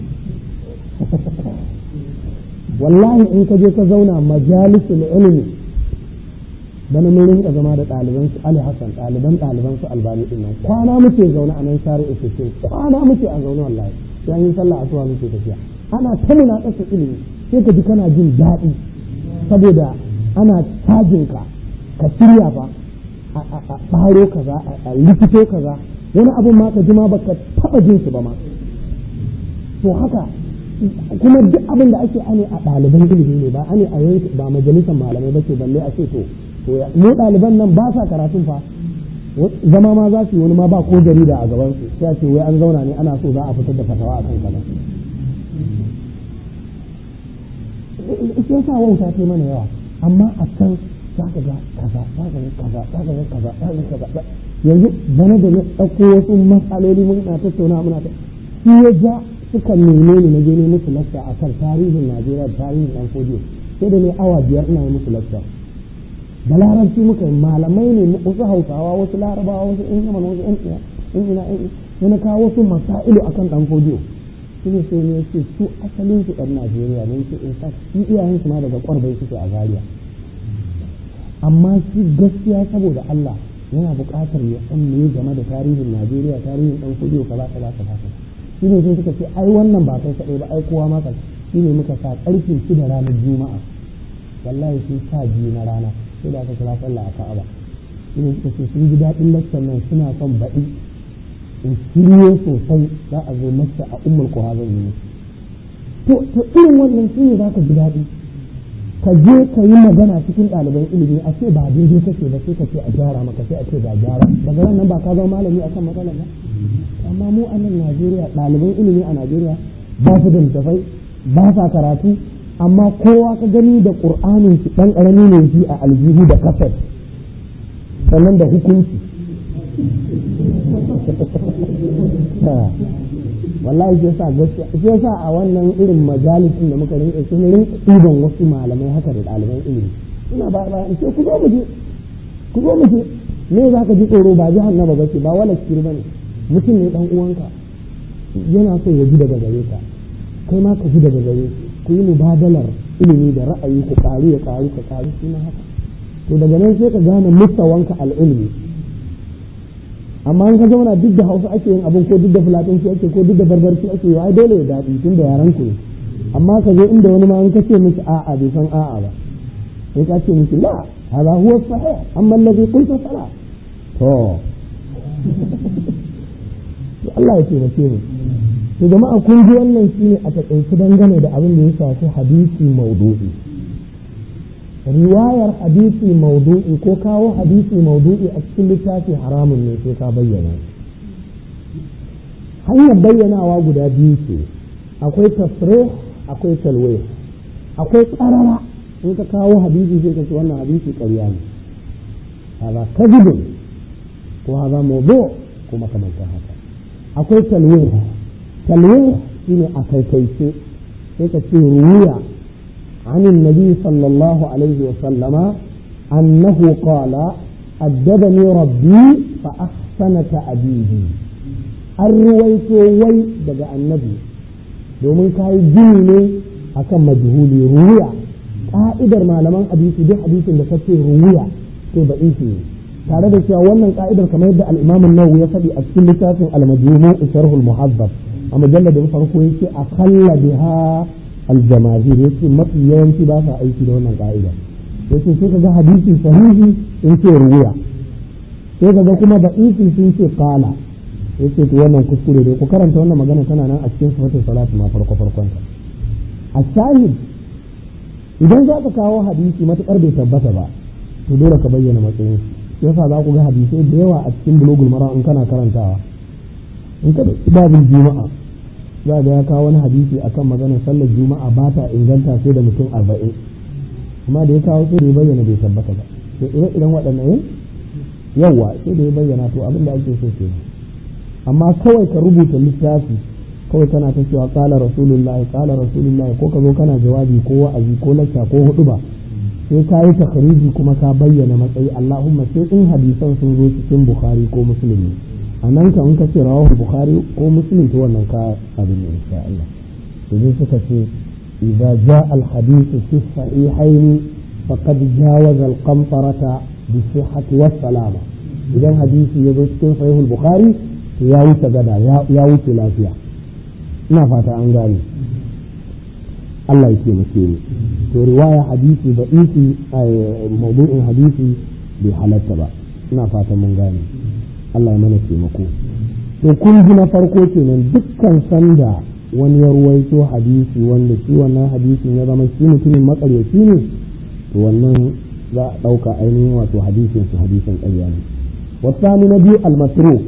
wallahi in ka je ka zauna majalisul ilmi bana mun rinka zama da ɗaliban su Ali Hassan ɗaliban ɗaliban su Albani din nan kwana muke zaune a nan share isuke kwana muke a zaune wallahi sai yi sallah asuwa muke tafiya ana ta muna ƙasa ilimi sai ka ji kana jin daɗi saboda ana cajin ka ka shirya fa a ɓaro kaza a likito kaza wani abin ma ka ji ma baka taɓa jin su ba ma to haka kuma duk abin da ake ane a ɗaliban ilimi ne ba ane a yanki ba majalisar malamai ba ce balle a ce to mu ɗaliban nan ba sa karatun fa zama ma za su yi wani ma ba ko jarida a gaban su sai ce wai an zauna ne ana so za a fitar da fatawa a kan kaza sai sa wauta ta mana yawa amma a can za ka ga kaza za ka ga kaza za ka ga kaza za ka ga kaza yanzu bana da na ɗauko wasu matsaloli mun na tattauna muna ta shi ya ja suka neme ni na je ne musu lakta a kan tarihin Najeriya da tarihin ɗan fodiyo sai da ne awa biyar ina yi musu lakta da larabci muka yi malamai ne wasu hausawa wasu larabawa wasu in yaman wasu in ina in na kawo wasu masailu akan ɗan fodiyo shi ne sai ne ce su asalin su ɗan Najeriya ne ce in fact shi iyayen su ma daga ƙwarbai suke a Zaria amma shi gaskiya saboda Allah yana buƙatar ya san me game da tarihin Najeriya tarihin ɗan fodiyo kaza kaza kaza kaza shi ne sai suka ce ai wannan ba kai kaɗai ba ai kowa maka shi ne muka sa ƙarfe shida ranar juma'a wallahi sun sa biyu na rana sai da aka kira sallah a ka'aba shi ne suka ce sun ji daɗin lakcan nan suna son baɗi in shirye sosai za a zo lakca a ummul kuha zan yi to to irin wannan shi ne za ka ji daɗi ka je ka yi magana cikin ɗaliban ilimi a ce ba daidai kake ba sai ka ce a gyara maka sai a ce ga gyara daga nan ba ka zama malami akan matsalar ba amma mu a nan Najeriya ɗaliban ilimi a Najeriya ba su da littafai ba sa karatu amma kowa ka gani da ƙur'anin shi ɗan ƙarami ne shi a aljihu da kasar sannan da hukunci wallahi sai sa gaskiya sai sa a wannan irin majalisin da muka rinka sun rinka ɗiban wasu malamai haka da ɗaliban ilimi ina ba ba in ce ku zo mu je ku zo mu je me za ka ji tsoro ba jahannama ba ce ba wala kir bane mutum ne dan uwanka yana so ya ji daga gare ka kai ma ka ji daga gare ku yi mubadalar ilimi da ra'ayi ku karu ya karu ka karu shi ma haka to daga nan sai ka gane mustawanka al'ilmi amma in ka zauna duk da hausa ake yin abin ko duk da fulatanci ake ko duk da barbarci ake yi ai dole ya daɗi tun da yaran ku ne amma ka zo inda wani ma in ka ce miki a'a bai san a'a ba sai ka ce miki la hada huwa sahih amma alladhi qulta fala to to Allah ya taimake mu to jama'a kun ji wannan shine a takaice dangane da abin da ya shafi hadisi maudu'i riwayar hadisi maudu'i ko kawo hadisi maudu'i a cikin littafi haramun ne sai ka bayyana hanyar bayyanawa guda biyu ce akwai tasrih akwai talwih akwai karara in ka kawo hadisi sai ka ce wannan hadisi ƙarya ne haza kadibun ko haza mawdu ko makamantar haka akwai talwih talwih shine a kaikaice sai ka ce ruwiya عن النبي صلى الله عليه وسلم أنه قال أدبني ربي فأحسن تأديبي الرويت وي دقى النبي domin ka yi gini ne akan majhuli ruwiya ka'idar malaman hadisi duk hadisin da kace ruwiya to ba ne tare da cewa wannan ka'idar kamar yadda al-Imam an-Nawawi ya faɗi a cikin littafin al-Majmu' sharh al-Muhaddab a mujalladin farko yake a khalla biha aljamahir yace mafi yawanci ba sa aiki da wannan ka'ida yace sai kaga hadisi sahihi in ce ruwiya sai kaga kuma da'ifi sun ce qala yace to wannan kuskure ne ku karanta wannan magana tana nan a cikin sifatul salatu ma farko farkon ta a shahid idan za ka kawo hadisi matukar bai tabbata ba to dole ka bayyana matsayin yasa za ku ga hadisai da yawa a cikin bulugul mara in kana karantawa in ka babin juma'a za ga ya kawo wani hadisi akan maganar sallar juma'a ba ta inganta sai da mutum arba'in amma da ya kawo sai da ya bayyana bai tabbata ba to ire iren waɗannan yawa sai da ya bayyana to abin da ake so kenan amma kawai ka rubuta littafi kawai kana ta cewa kala rasulullahi kala rasulullahi ko ka zo kana jawabi ko wa'azi ko lacca ko hudu ba sai ka yi takhriji kuma ka bayyana matsayi Allahumma sai in hadisan sun zo cikin Bukhari ko Muslim a nan ka in ka ce rawahu Bukhari ko Muslim to wannan ka abin ne insha Allah to dai suka ce idza jaa al hadith fi sahihayn faqad jawaza al qamtarata bi sihhati was salama idan hadisi ya zo cikin sahih al Bukhari to ya wuce gada ya wuce lafiya ina fata an gane Allah ya taimake ni to riwaya hadisi da isi mawdu'in hadisi bai halatta ba ina fata mun gane Allah ya mana taimako to kun ji na farko kenan dukkan sanda wani ya ruwaito hadisi wanda shi wannan hadisin ya zama shi mutumin makaryaci ne to wannan za a ɗauka ainihin wato hadisin su hadisin ƙarya ne wasani na biyu al-matruk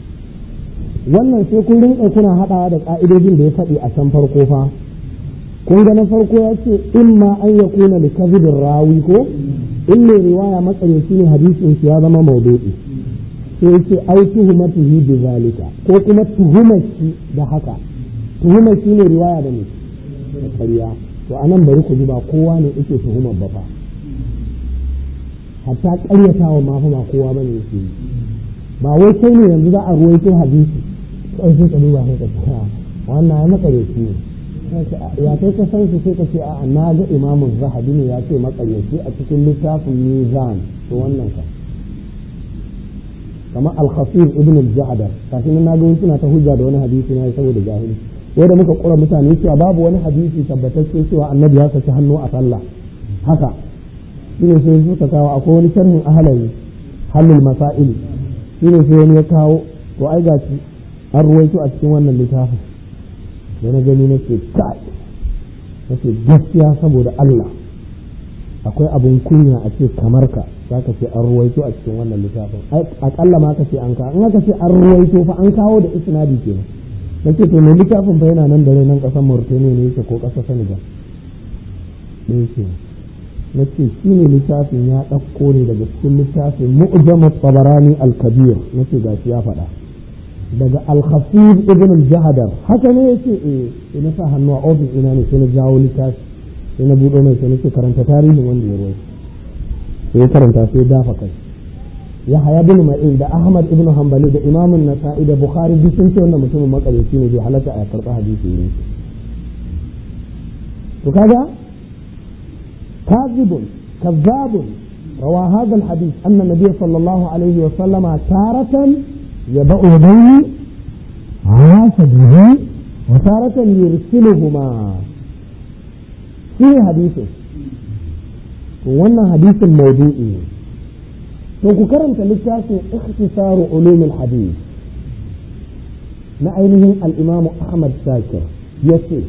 wannan sai kun rinka kuna haɗawa da ƙa'idojin da ya faɗi a can farko fa kun ga na farko ya ce in ma an ya kuna da kazibin rawi ko in mai riwaya matsareci ne hadisin shi ya zama maudu'i sai ce ai tuhumatihi bi zalika ko kuma tuhumar shi da haka tuhumar shi ne riwaya da ne da ƙarya to anan bari ku ji ba kowa ne yake tuhumar ba fa hatta ƙaryatawa ma fa ba kowa bane yake yi ba wai kai ne yanzu za a ruwaito hadisi kawai sai ka duba sai ka ce wannan ya matsareci ne ya kai ka san shi sai ka ce a na ga imamun zahabi ne ya ce makaryaci a cikin littafin mizan to wannan ka kamar al-khafir ibn al-ja'dar kafin na ga suna ta hujja da wani hadisi na saboda jahili wai da muka kura mutane cewa babu wani hadisi tabbatacce cewa annabi ya saki hannu a sallah haka shine sai suka kawo akwai wani sharhin ahlali halul masail shine sai wani ya kawo to ai gashi an ruwaito a cikin wannan littafin da na gani nake kai nake gaskiya saboda Allah akwai abun kunya a ce kamar ka za ka ce an ruwaito a cikin wannan littafin akalla ma ka ce an kawo in aka ce an ruwaito fa an kawo da isnadi kenan nace to mai littafin fa yana nan da rai nan kasar Mauritania ne yake ko kasar Senegal ne yake nace shi ne littafin ya ɗauko ne daga cikin littafin mu'jamu tabarani al-kabir nace gashi ya faɗa daga al-khafif ibn al-jahadar haka ne yace eh sai na sa hannu a ofis ina ne sai na jawo littafi sai na buɗo mai sai na ce karanta tarihin wanda ya ruwaito sai karanta sai dafa kai ya haya bin ma'in da ahmad ibn hanbali da imamun nasa'i da bukhari duk sun ce wannan mutumin makareci ne bai halatta a karɓa hadisi ne to kaga kazibun kazzabun روى هذا الحديث أن النبي صلى الله عليه وسلم تارة يضع يديه على صدره وتارة يرسلهما في حديثه wannan hadisin maudu'i ne to ku karanta littafin ikhtisaru ulumul hadith na ainihin al-imamu Ahmad Shakir yace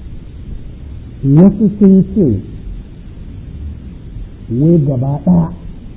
wasu sun ce wai gaba ɗaya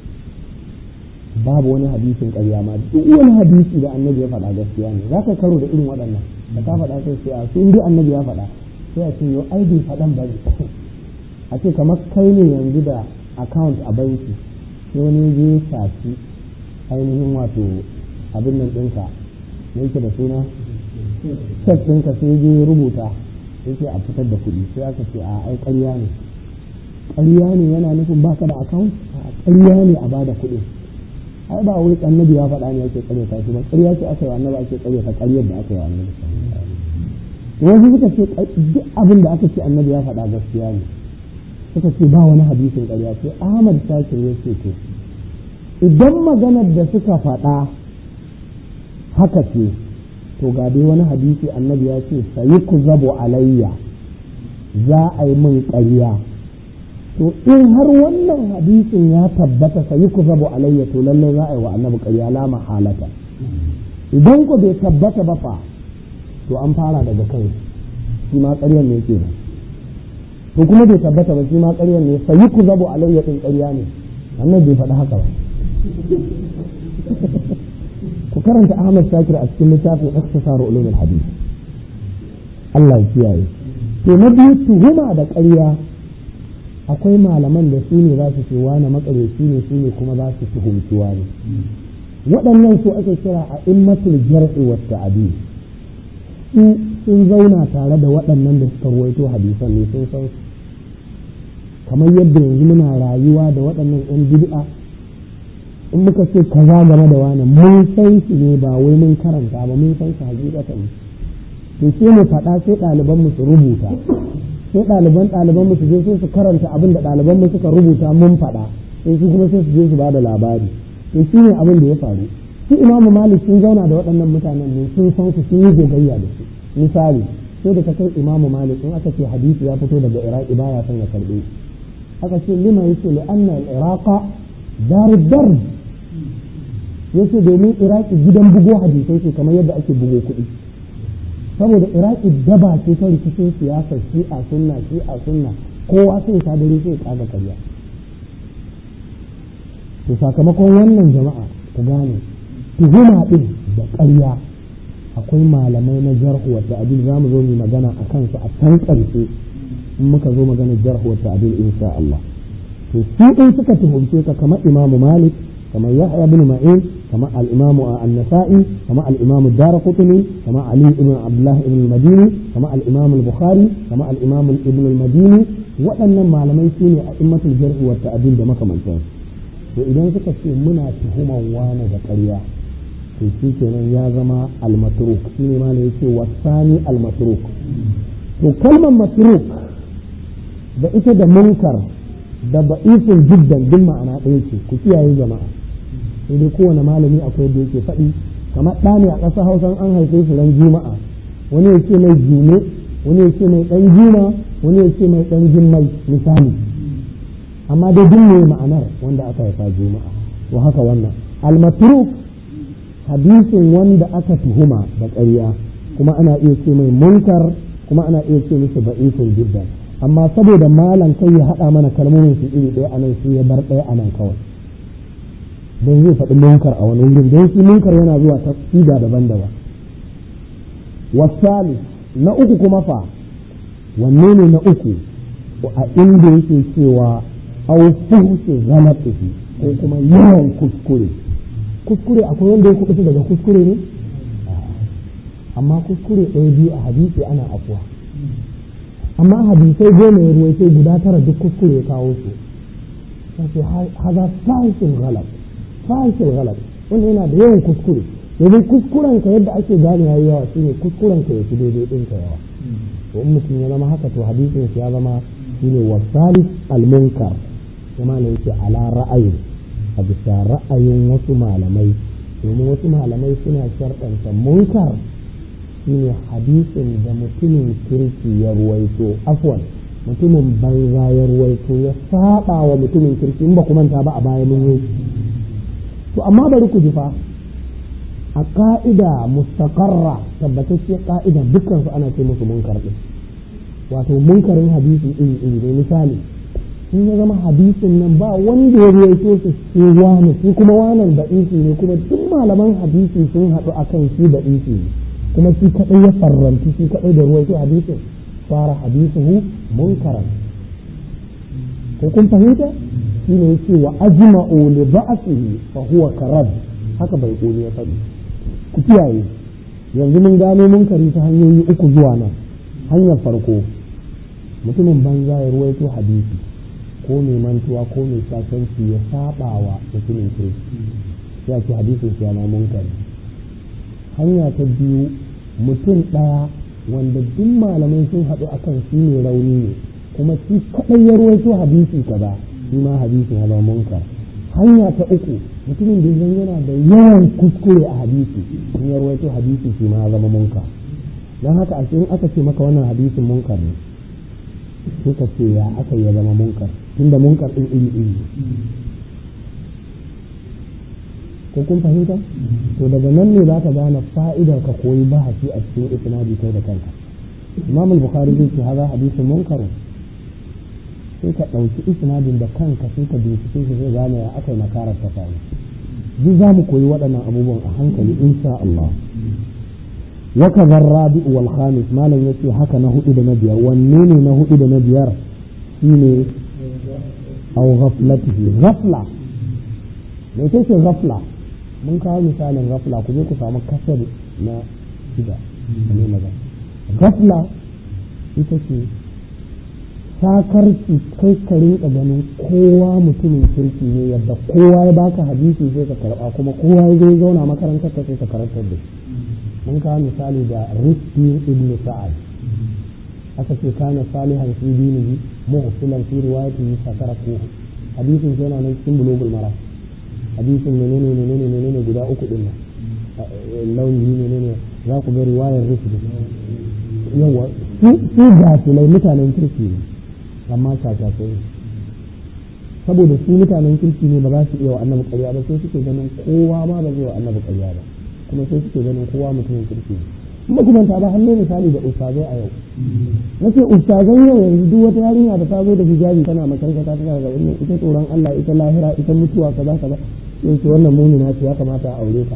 babu wani hadisin ƙarya ma duk wani hadisi da annabi ya faɗa gaskiya ne za ka karo da irin waɗannan da ka faɗa sai sai a su inda annabi ya faɗa sai a ce yau ai bai faɗan ba a ce kamar kai ne yanzu da account a banki sai wani je shafi ainihin wato abin nan ɗinka ne yake da suna check ɗinka sai je rubuta yake a fitar da kuɗi sai aka ce a ai ƙarya ne ƙarya ne yana nufin baka da account a ƙarya ne a bada kuɗi ai ba wai annabi ya faɗa ne ake ƙarya ta shi ba ƙarya ce aka yi annabi ake ƙarya ta ƙaryar da aka yi annabi wasu suka ce duk abin da aka ce annabi ya faɗa gaskiya ne suka ce ba wani hadisin ƙarya sai Ahmad Shakir ya ce to idan maganar da suka faɗa haka ce to ga dai wani hadisi annabi ya ce sayi ku zabo alayya za a yi min ƙarya to in har wannan hadisin ya tabbata sayi ku zabo alayya to lallai za a yi wa annabi ƙarya la mahalata idan ku bai tabbata ba fa to an fara daga kai shi ma ƙaryar ne ke to kuma bai tabbata ba shi ma ƙaryar ne sayi ku zabo alayya din ƙarya ne annabi bai faɗi haka ba ku karanta Ahmad Shakir a cikin littafin Ikhtisar Ulumul Hadith Allah ya kiyaye to na biyu tuhuma da ƙarya akwai malaman da su ne za su ce wani makareci ne su ne kuma za su tuhumci wani waɗannan su ake kira a immatul jar'i wa ta'dil su sun zauna tare da waɗannan da suka ruwaito hadisan ne sun san kamar yadda yanzu muna rayuwa da waɗannan 'yan bid'a in muka ce kaza game da wani mun san shi ne ba wai mun karanta ba mun san shi hakikatan to sai mu faɗa sai ɗaliban mu su rubuta sai ɗaliban ɗaliban mu su je sai su karanta abin da ɗaliban mu suka rubuta mun faɗa sai su kuma sai su je su ba da labari to shi ne abin da ya faru su imamu malik sun zauna da waɗannan mutanen ne sun san su sun yi gogayya da su misali sai da ta kai imamu malik in aka ce hadisi ya fito daga iraki baya son ya karɓe aka ce lima yace li anna al-iraqa darud darb yace domin iraki gidan bugo hadisai ce kamar yadda ake bugo kuɗi saboda iraki daba ce ta rikicin siyasa shi'a sunna shi'a sunna kowa sai ta dare sai kaga karya to sakamakon wannan jama'a ku gane tuhuma din da ƙarya akwai malamai na jarhu wa ta'dil zamu zo mu magana a kansu a can ƙarshe in muka zo magana jarhu wa ta'dil insha Allah to su in suka tuhumce ka kamar Imam Malik kamar Yahya ibn Ma'in kamar al-Imam an-Nasa'i kamar al-Imam ad-Darqutni kamar Ali ibn Abdullah ibn al-Madini kamar al-Imam al-Bukhari kamar al-Imam ibn al-Madini waɗannan malamai su ne a immatul jarhi wa ta'dil da makamantansu to idan suka ce muna tuhuman wani da ƙarya to shi kenan ya zama almatruk shi ne mana yake wasani almatruk to kalmar matruk da ita da munkar da ba'ifin jiddan duk ma'ana ɗaya ce ku kiyaye jama'a sai dai kowane malami akwai da yake faɗi kamar ɗa ne a ƙasar hausa an haife shi ran juma'a wani ya ce mai jume wani ya ce mai ɗan juma wani ya ce mai ɗan jimmai misali amma dai duk ne ma'anar wanda aka haifa juma'a to haka wannan almatruk hadisin wanda aka tuhuma da ƙarya kuma ana iya ce mai munkar kuma ana iya ce musu ba'ifin jiddan amma saboda malam kai ya haɗa mana kalmomin su iri ɗaya anan sai ya bar ɗaya anan kawai don zai faɗi munkar a wani wurin don shi munkar yana zuwa ta siga daban-daban wasali na uku kuma fa wanne ne na uku a inda yake cewa au fuhshu ghalatihi ko kuma yawan kuskure kuskure akwai wanda ya kuɓuta daga kuskure ne amma kuskure ɗaya biyu a hadisi ana afuwa amma hadisai goma ya ruwaito guda tara duk kuskure ya kawo su sai haza fahishin galab fahishin galab wanda yana da yawan kuskure domin kuskuren ka yadda ake gane yayi yawa shine kuskuren ka yafi daidai din ka yawa to in mutum ya zama haka to hadisin ya zama shine wasalis al-munkar kuma ne yake ala ra'ayin a bisa ra'ayin wasu malamai domin wasu malamai suna sharɗanta munkar shine hadisin da mutumin kirki ya ruwaito afwan mutumin banza ya ruwaito ya saba wa mutumin kirki in ba ku manta ba a baya mun yi to amma bari ku ji fa a ka'ida mustaqarra tabbatacciyar ka'ida dukkan su ana ce musu munkar din wato munkarin hadisi iri iri ne misali in ya zama hadisin nan ba wanda ya ruwaito su sai wani shi kuma wanan da isi ne kuma duk malaman hadisi sun haɗu akan shi da isi ne kuma shi kaɗai ya farranci shi kaɗai da ruwaito hadisin fara hadisuhu munkaran ko kun fahimta shi ne yake wa ajma'u li ba'sihi fa huwa karad haka bai koli ya faɗi ku kiyaye yanzu mun gano munkari ta hanyoyi uku zuwa nan hanyar farko mutumin banza ya ruwaito hadisi ko mai mantuwa ko mai sasanci ya saba wa mutumin kirki ya ce hadisin shi yana munkari hanya ta biyu mutum ɗaya wanda duk malamai sun haɗu akan shi ne rauni ne kuma shi kaɗai ya ruwaito hadisi kaza shi ma hadisin ya zama munkar hanya ta uku mutumin da zan yana da yawan kuskure a hadisi in ya ruwaito hadisi shi ma ya zama munkar don haka a in aka ce maka wannan hadisin munkar ne sai ka ce ya aka ya zama munkar tunda munkar ɗin iri iri ko kun fahimta to daga nan ne za ka gane fa'idar ka koyi bahasi a cikin isnadi kai da kanka imam al-bukhari zai ce haza hadisin munkar sai ka ɗauki isnadin da kanka sai ka bincike shi zai gane ya aka yi makarar ta faru duk za mu koyi waɗannan abubuwan a hankali insha Allah wa kaza rabi wal khamis malam yace haka na hudu da na biyar wanne ne na hudu da na biyar shine aw ghaflatihi ghafla me ce ghafla mun kawo misalin ghafla ku je ku samu kasar na shida ne maza ghafla ita ce sakarci kai ka rinka ganin kowa mutumin kirki ne yadda kowa ya baka hadisi sai ka karba kuma kowa ya zai zauna makarantar ka sai ka karantar da shi mun kawo misali da rizki ibn sa'ad aka ce kana salihan fi dinihi mughfilan fi riwayatihi fataraku hadisin yana nan cikin bulugul mara hadisin menene menene menene guda uku din nan launi menene za ku ga riwayar rizki yawa su gafilai mutanen kirki ne amma shashashe ne saboda su mutanen kirki ne ba za su iya wa annabi ƙarya ba sai suke ganin kowa ma ba zai wa annabi ƙarya ba kuma sai suke ganin kowa mutumin kirki ne kuma kuma ta ba hannu misali da ustazai a yau nace ustazan yau yanzu duk wata yarinya da ta zo da hijabi tana makaranta ta tana ga wannan ita tsoron Allah ita lahira ita mutuwa kaza kaza sai ce wannan mumina ce ya kamata a aure ta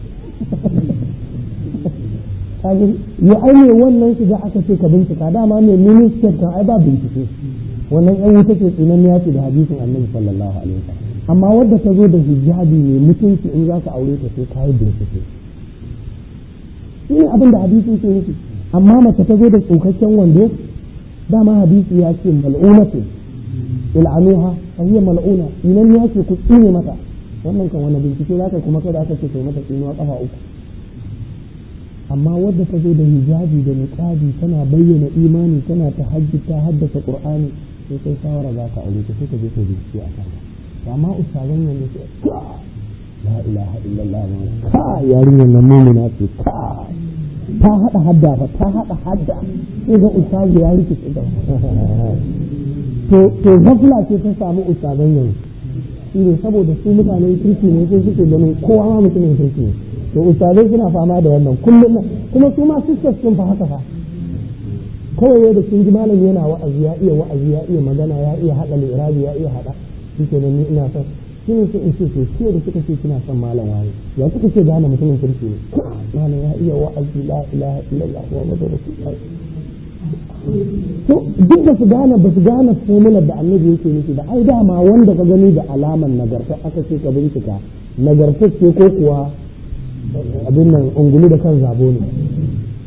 kaji ya aine wannan shiga aka ce ka bincika dama mai minister kan ai ba bincike wannan yan wuta ce tsinan ya ce da hadisin annabi sallallahu alaihi wasallam amma wadda ta zo da hijabi mai mutunci in za ka aure ta sai ka yi bincike shi ne abin da hadisi ke nufi amma mace ta zo da tsokakken wando dama hadisi ya ce mal'una ce il'anuha fa hiya mal'una inan ya ce ku tsine mata wannan kan wani bincike za ka kuma kada aka ce kai mata tsinuwa kafa uku amma wadda ta zo da hijabi da niqabi tana bayyana imani tana ta hajji ta haddasa qur'ani sai kai shawara za ka aure ta sai ka je ka bincike a kan amma ustazan yanzu sai la ilaha illallah ma ka yarinyar nan mumina ce ka ta hada hadda fa ta hada hadda sai ga ustazu ya rikice da to to gafla ce ta samu ustazan yanzu shi ne saboda su mutanen kirki ne sai suke ganin kowa ma mutumin kirki ne to ustazai suna fama da wannan kullum kuma su ma sisters sun fa haka fa kawai da sun ji malami yana wa'azi ya iya wa'azi ya iya magana ya iya hada lirabi ya iya hada shi ke ni ina son shi ne sai in ce to ke da kika ce kina son malam wani ya kika ce gane mutumin kirki ne malam ya iya wa'azi la ilaha illallah muhammadu rasulullah to duk da su gane ba su gane formular da annabi yake nufi da ai dama wanda ka gani da alaman nagarta aka ce ka bincika nagarta ce ko kuwa abin nan ungulu da kan zabo ne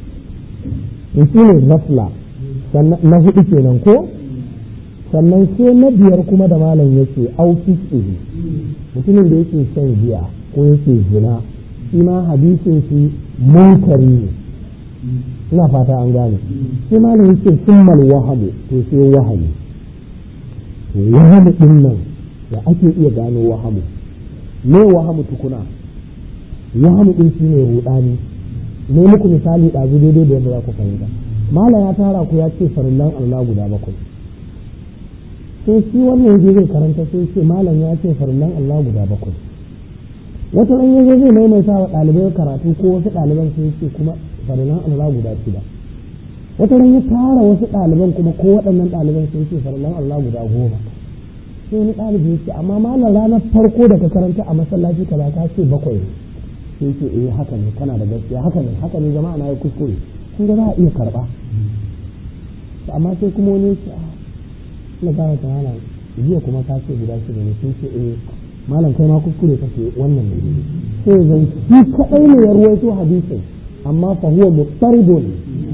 shi ne ghafla na hudu kenan ko sannan sai na biyar kuma da malam yake au fiskihi mutumin da yake shan giya ko yake zina shi ma hadisin shi munkari ne ina fata an gane sai malam yake summal wahamu to sai wahamu to wahamu din nan da ake iya gano wahamu me wahamu tukuna wahamu din shi ne rudani ne muku misali ɗazu daidai da yadda za ku fahimta malam ya tara ku ya ce farillan Allah guda bakwai sai shi wannan yaje zai karanta sai ce malam ya ce farillan Allah guda bakwai wata ran yaje zai maimaita wa ɗalibai karatu ko wasu ɗaliban sai ce kuma farillan Allah guda shida wata ran ya tara wasu ɗaliban kuma ko waɗannan ɗaliban sai ce farillan Allah guda goma sai wani ɗalibi ya ce amma malam ranar farko da ka karanta a masallaci kaza ka ce bakwai sai ce eh haka ne kana da gaskiya haka ne haka ne jama'a na yi kuskure kun ga za a iya karɓa amma sai kuma wani ya ce a na gane ta hana jiya kuma ka ce guda shida ne sun ce eh malam kai ma kuskure kake wannan ne sai zan shi kadai ne ya ruwaito hadisin amma fa huwa muttaridun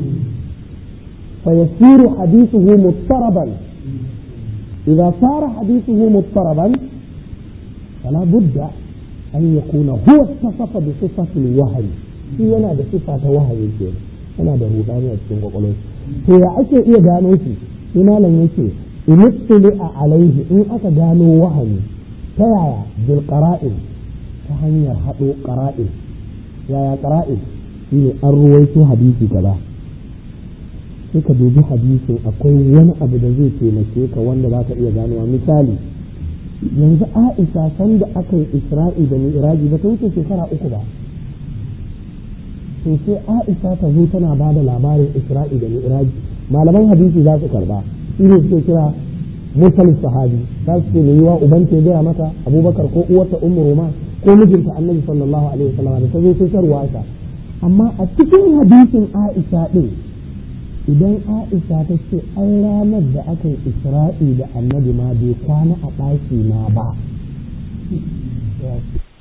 fa yasiru hadithuhu muttaraban idza sara hadithuhu muttaraban fala budda an yakuna huwa tasafa bi sifati al-wahyi shi yana da sifa ta wahayi ke yana da rudani a cikin kwakwalwar to ya ake iya gano shi sai malam yake in a alaihi in aka gano wahani ta yaya bil qara'in ta hanyar haɗo qara'in yaya qara'in shine an ruwaito hadisi kaza sai ka dubi hadisin akwai wani abu da zai taimake ka wanda za ka iya ganowa misali yanzu Aisha sanda aka yi Isra'i da Mi'raji ba ta wuce shekara uku ba to sai Aisha ta zo tana ba da labarin Isra'i da Mi'raji malaman hadisi za su karba shi ne suke kira mursal sahabi za su ce mai yiwa uban ta gaya mata abubakar ko uwarta ummu roma ko mijinta annabi sallallahu alaihi wasallam da ta zo sai tarwa ta amma a cikin hadisin aisha din idan aisha ta ce an ranar da aka yi isra'i da annabi ma bai kwana a ɗaki na ba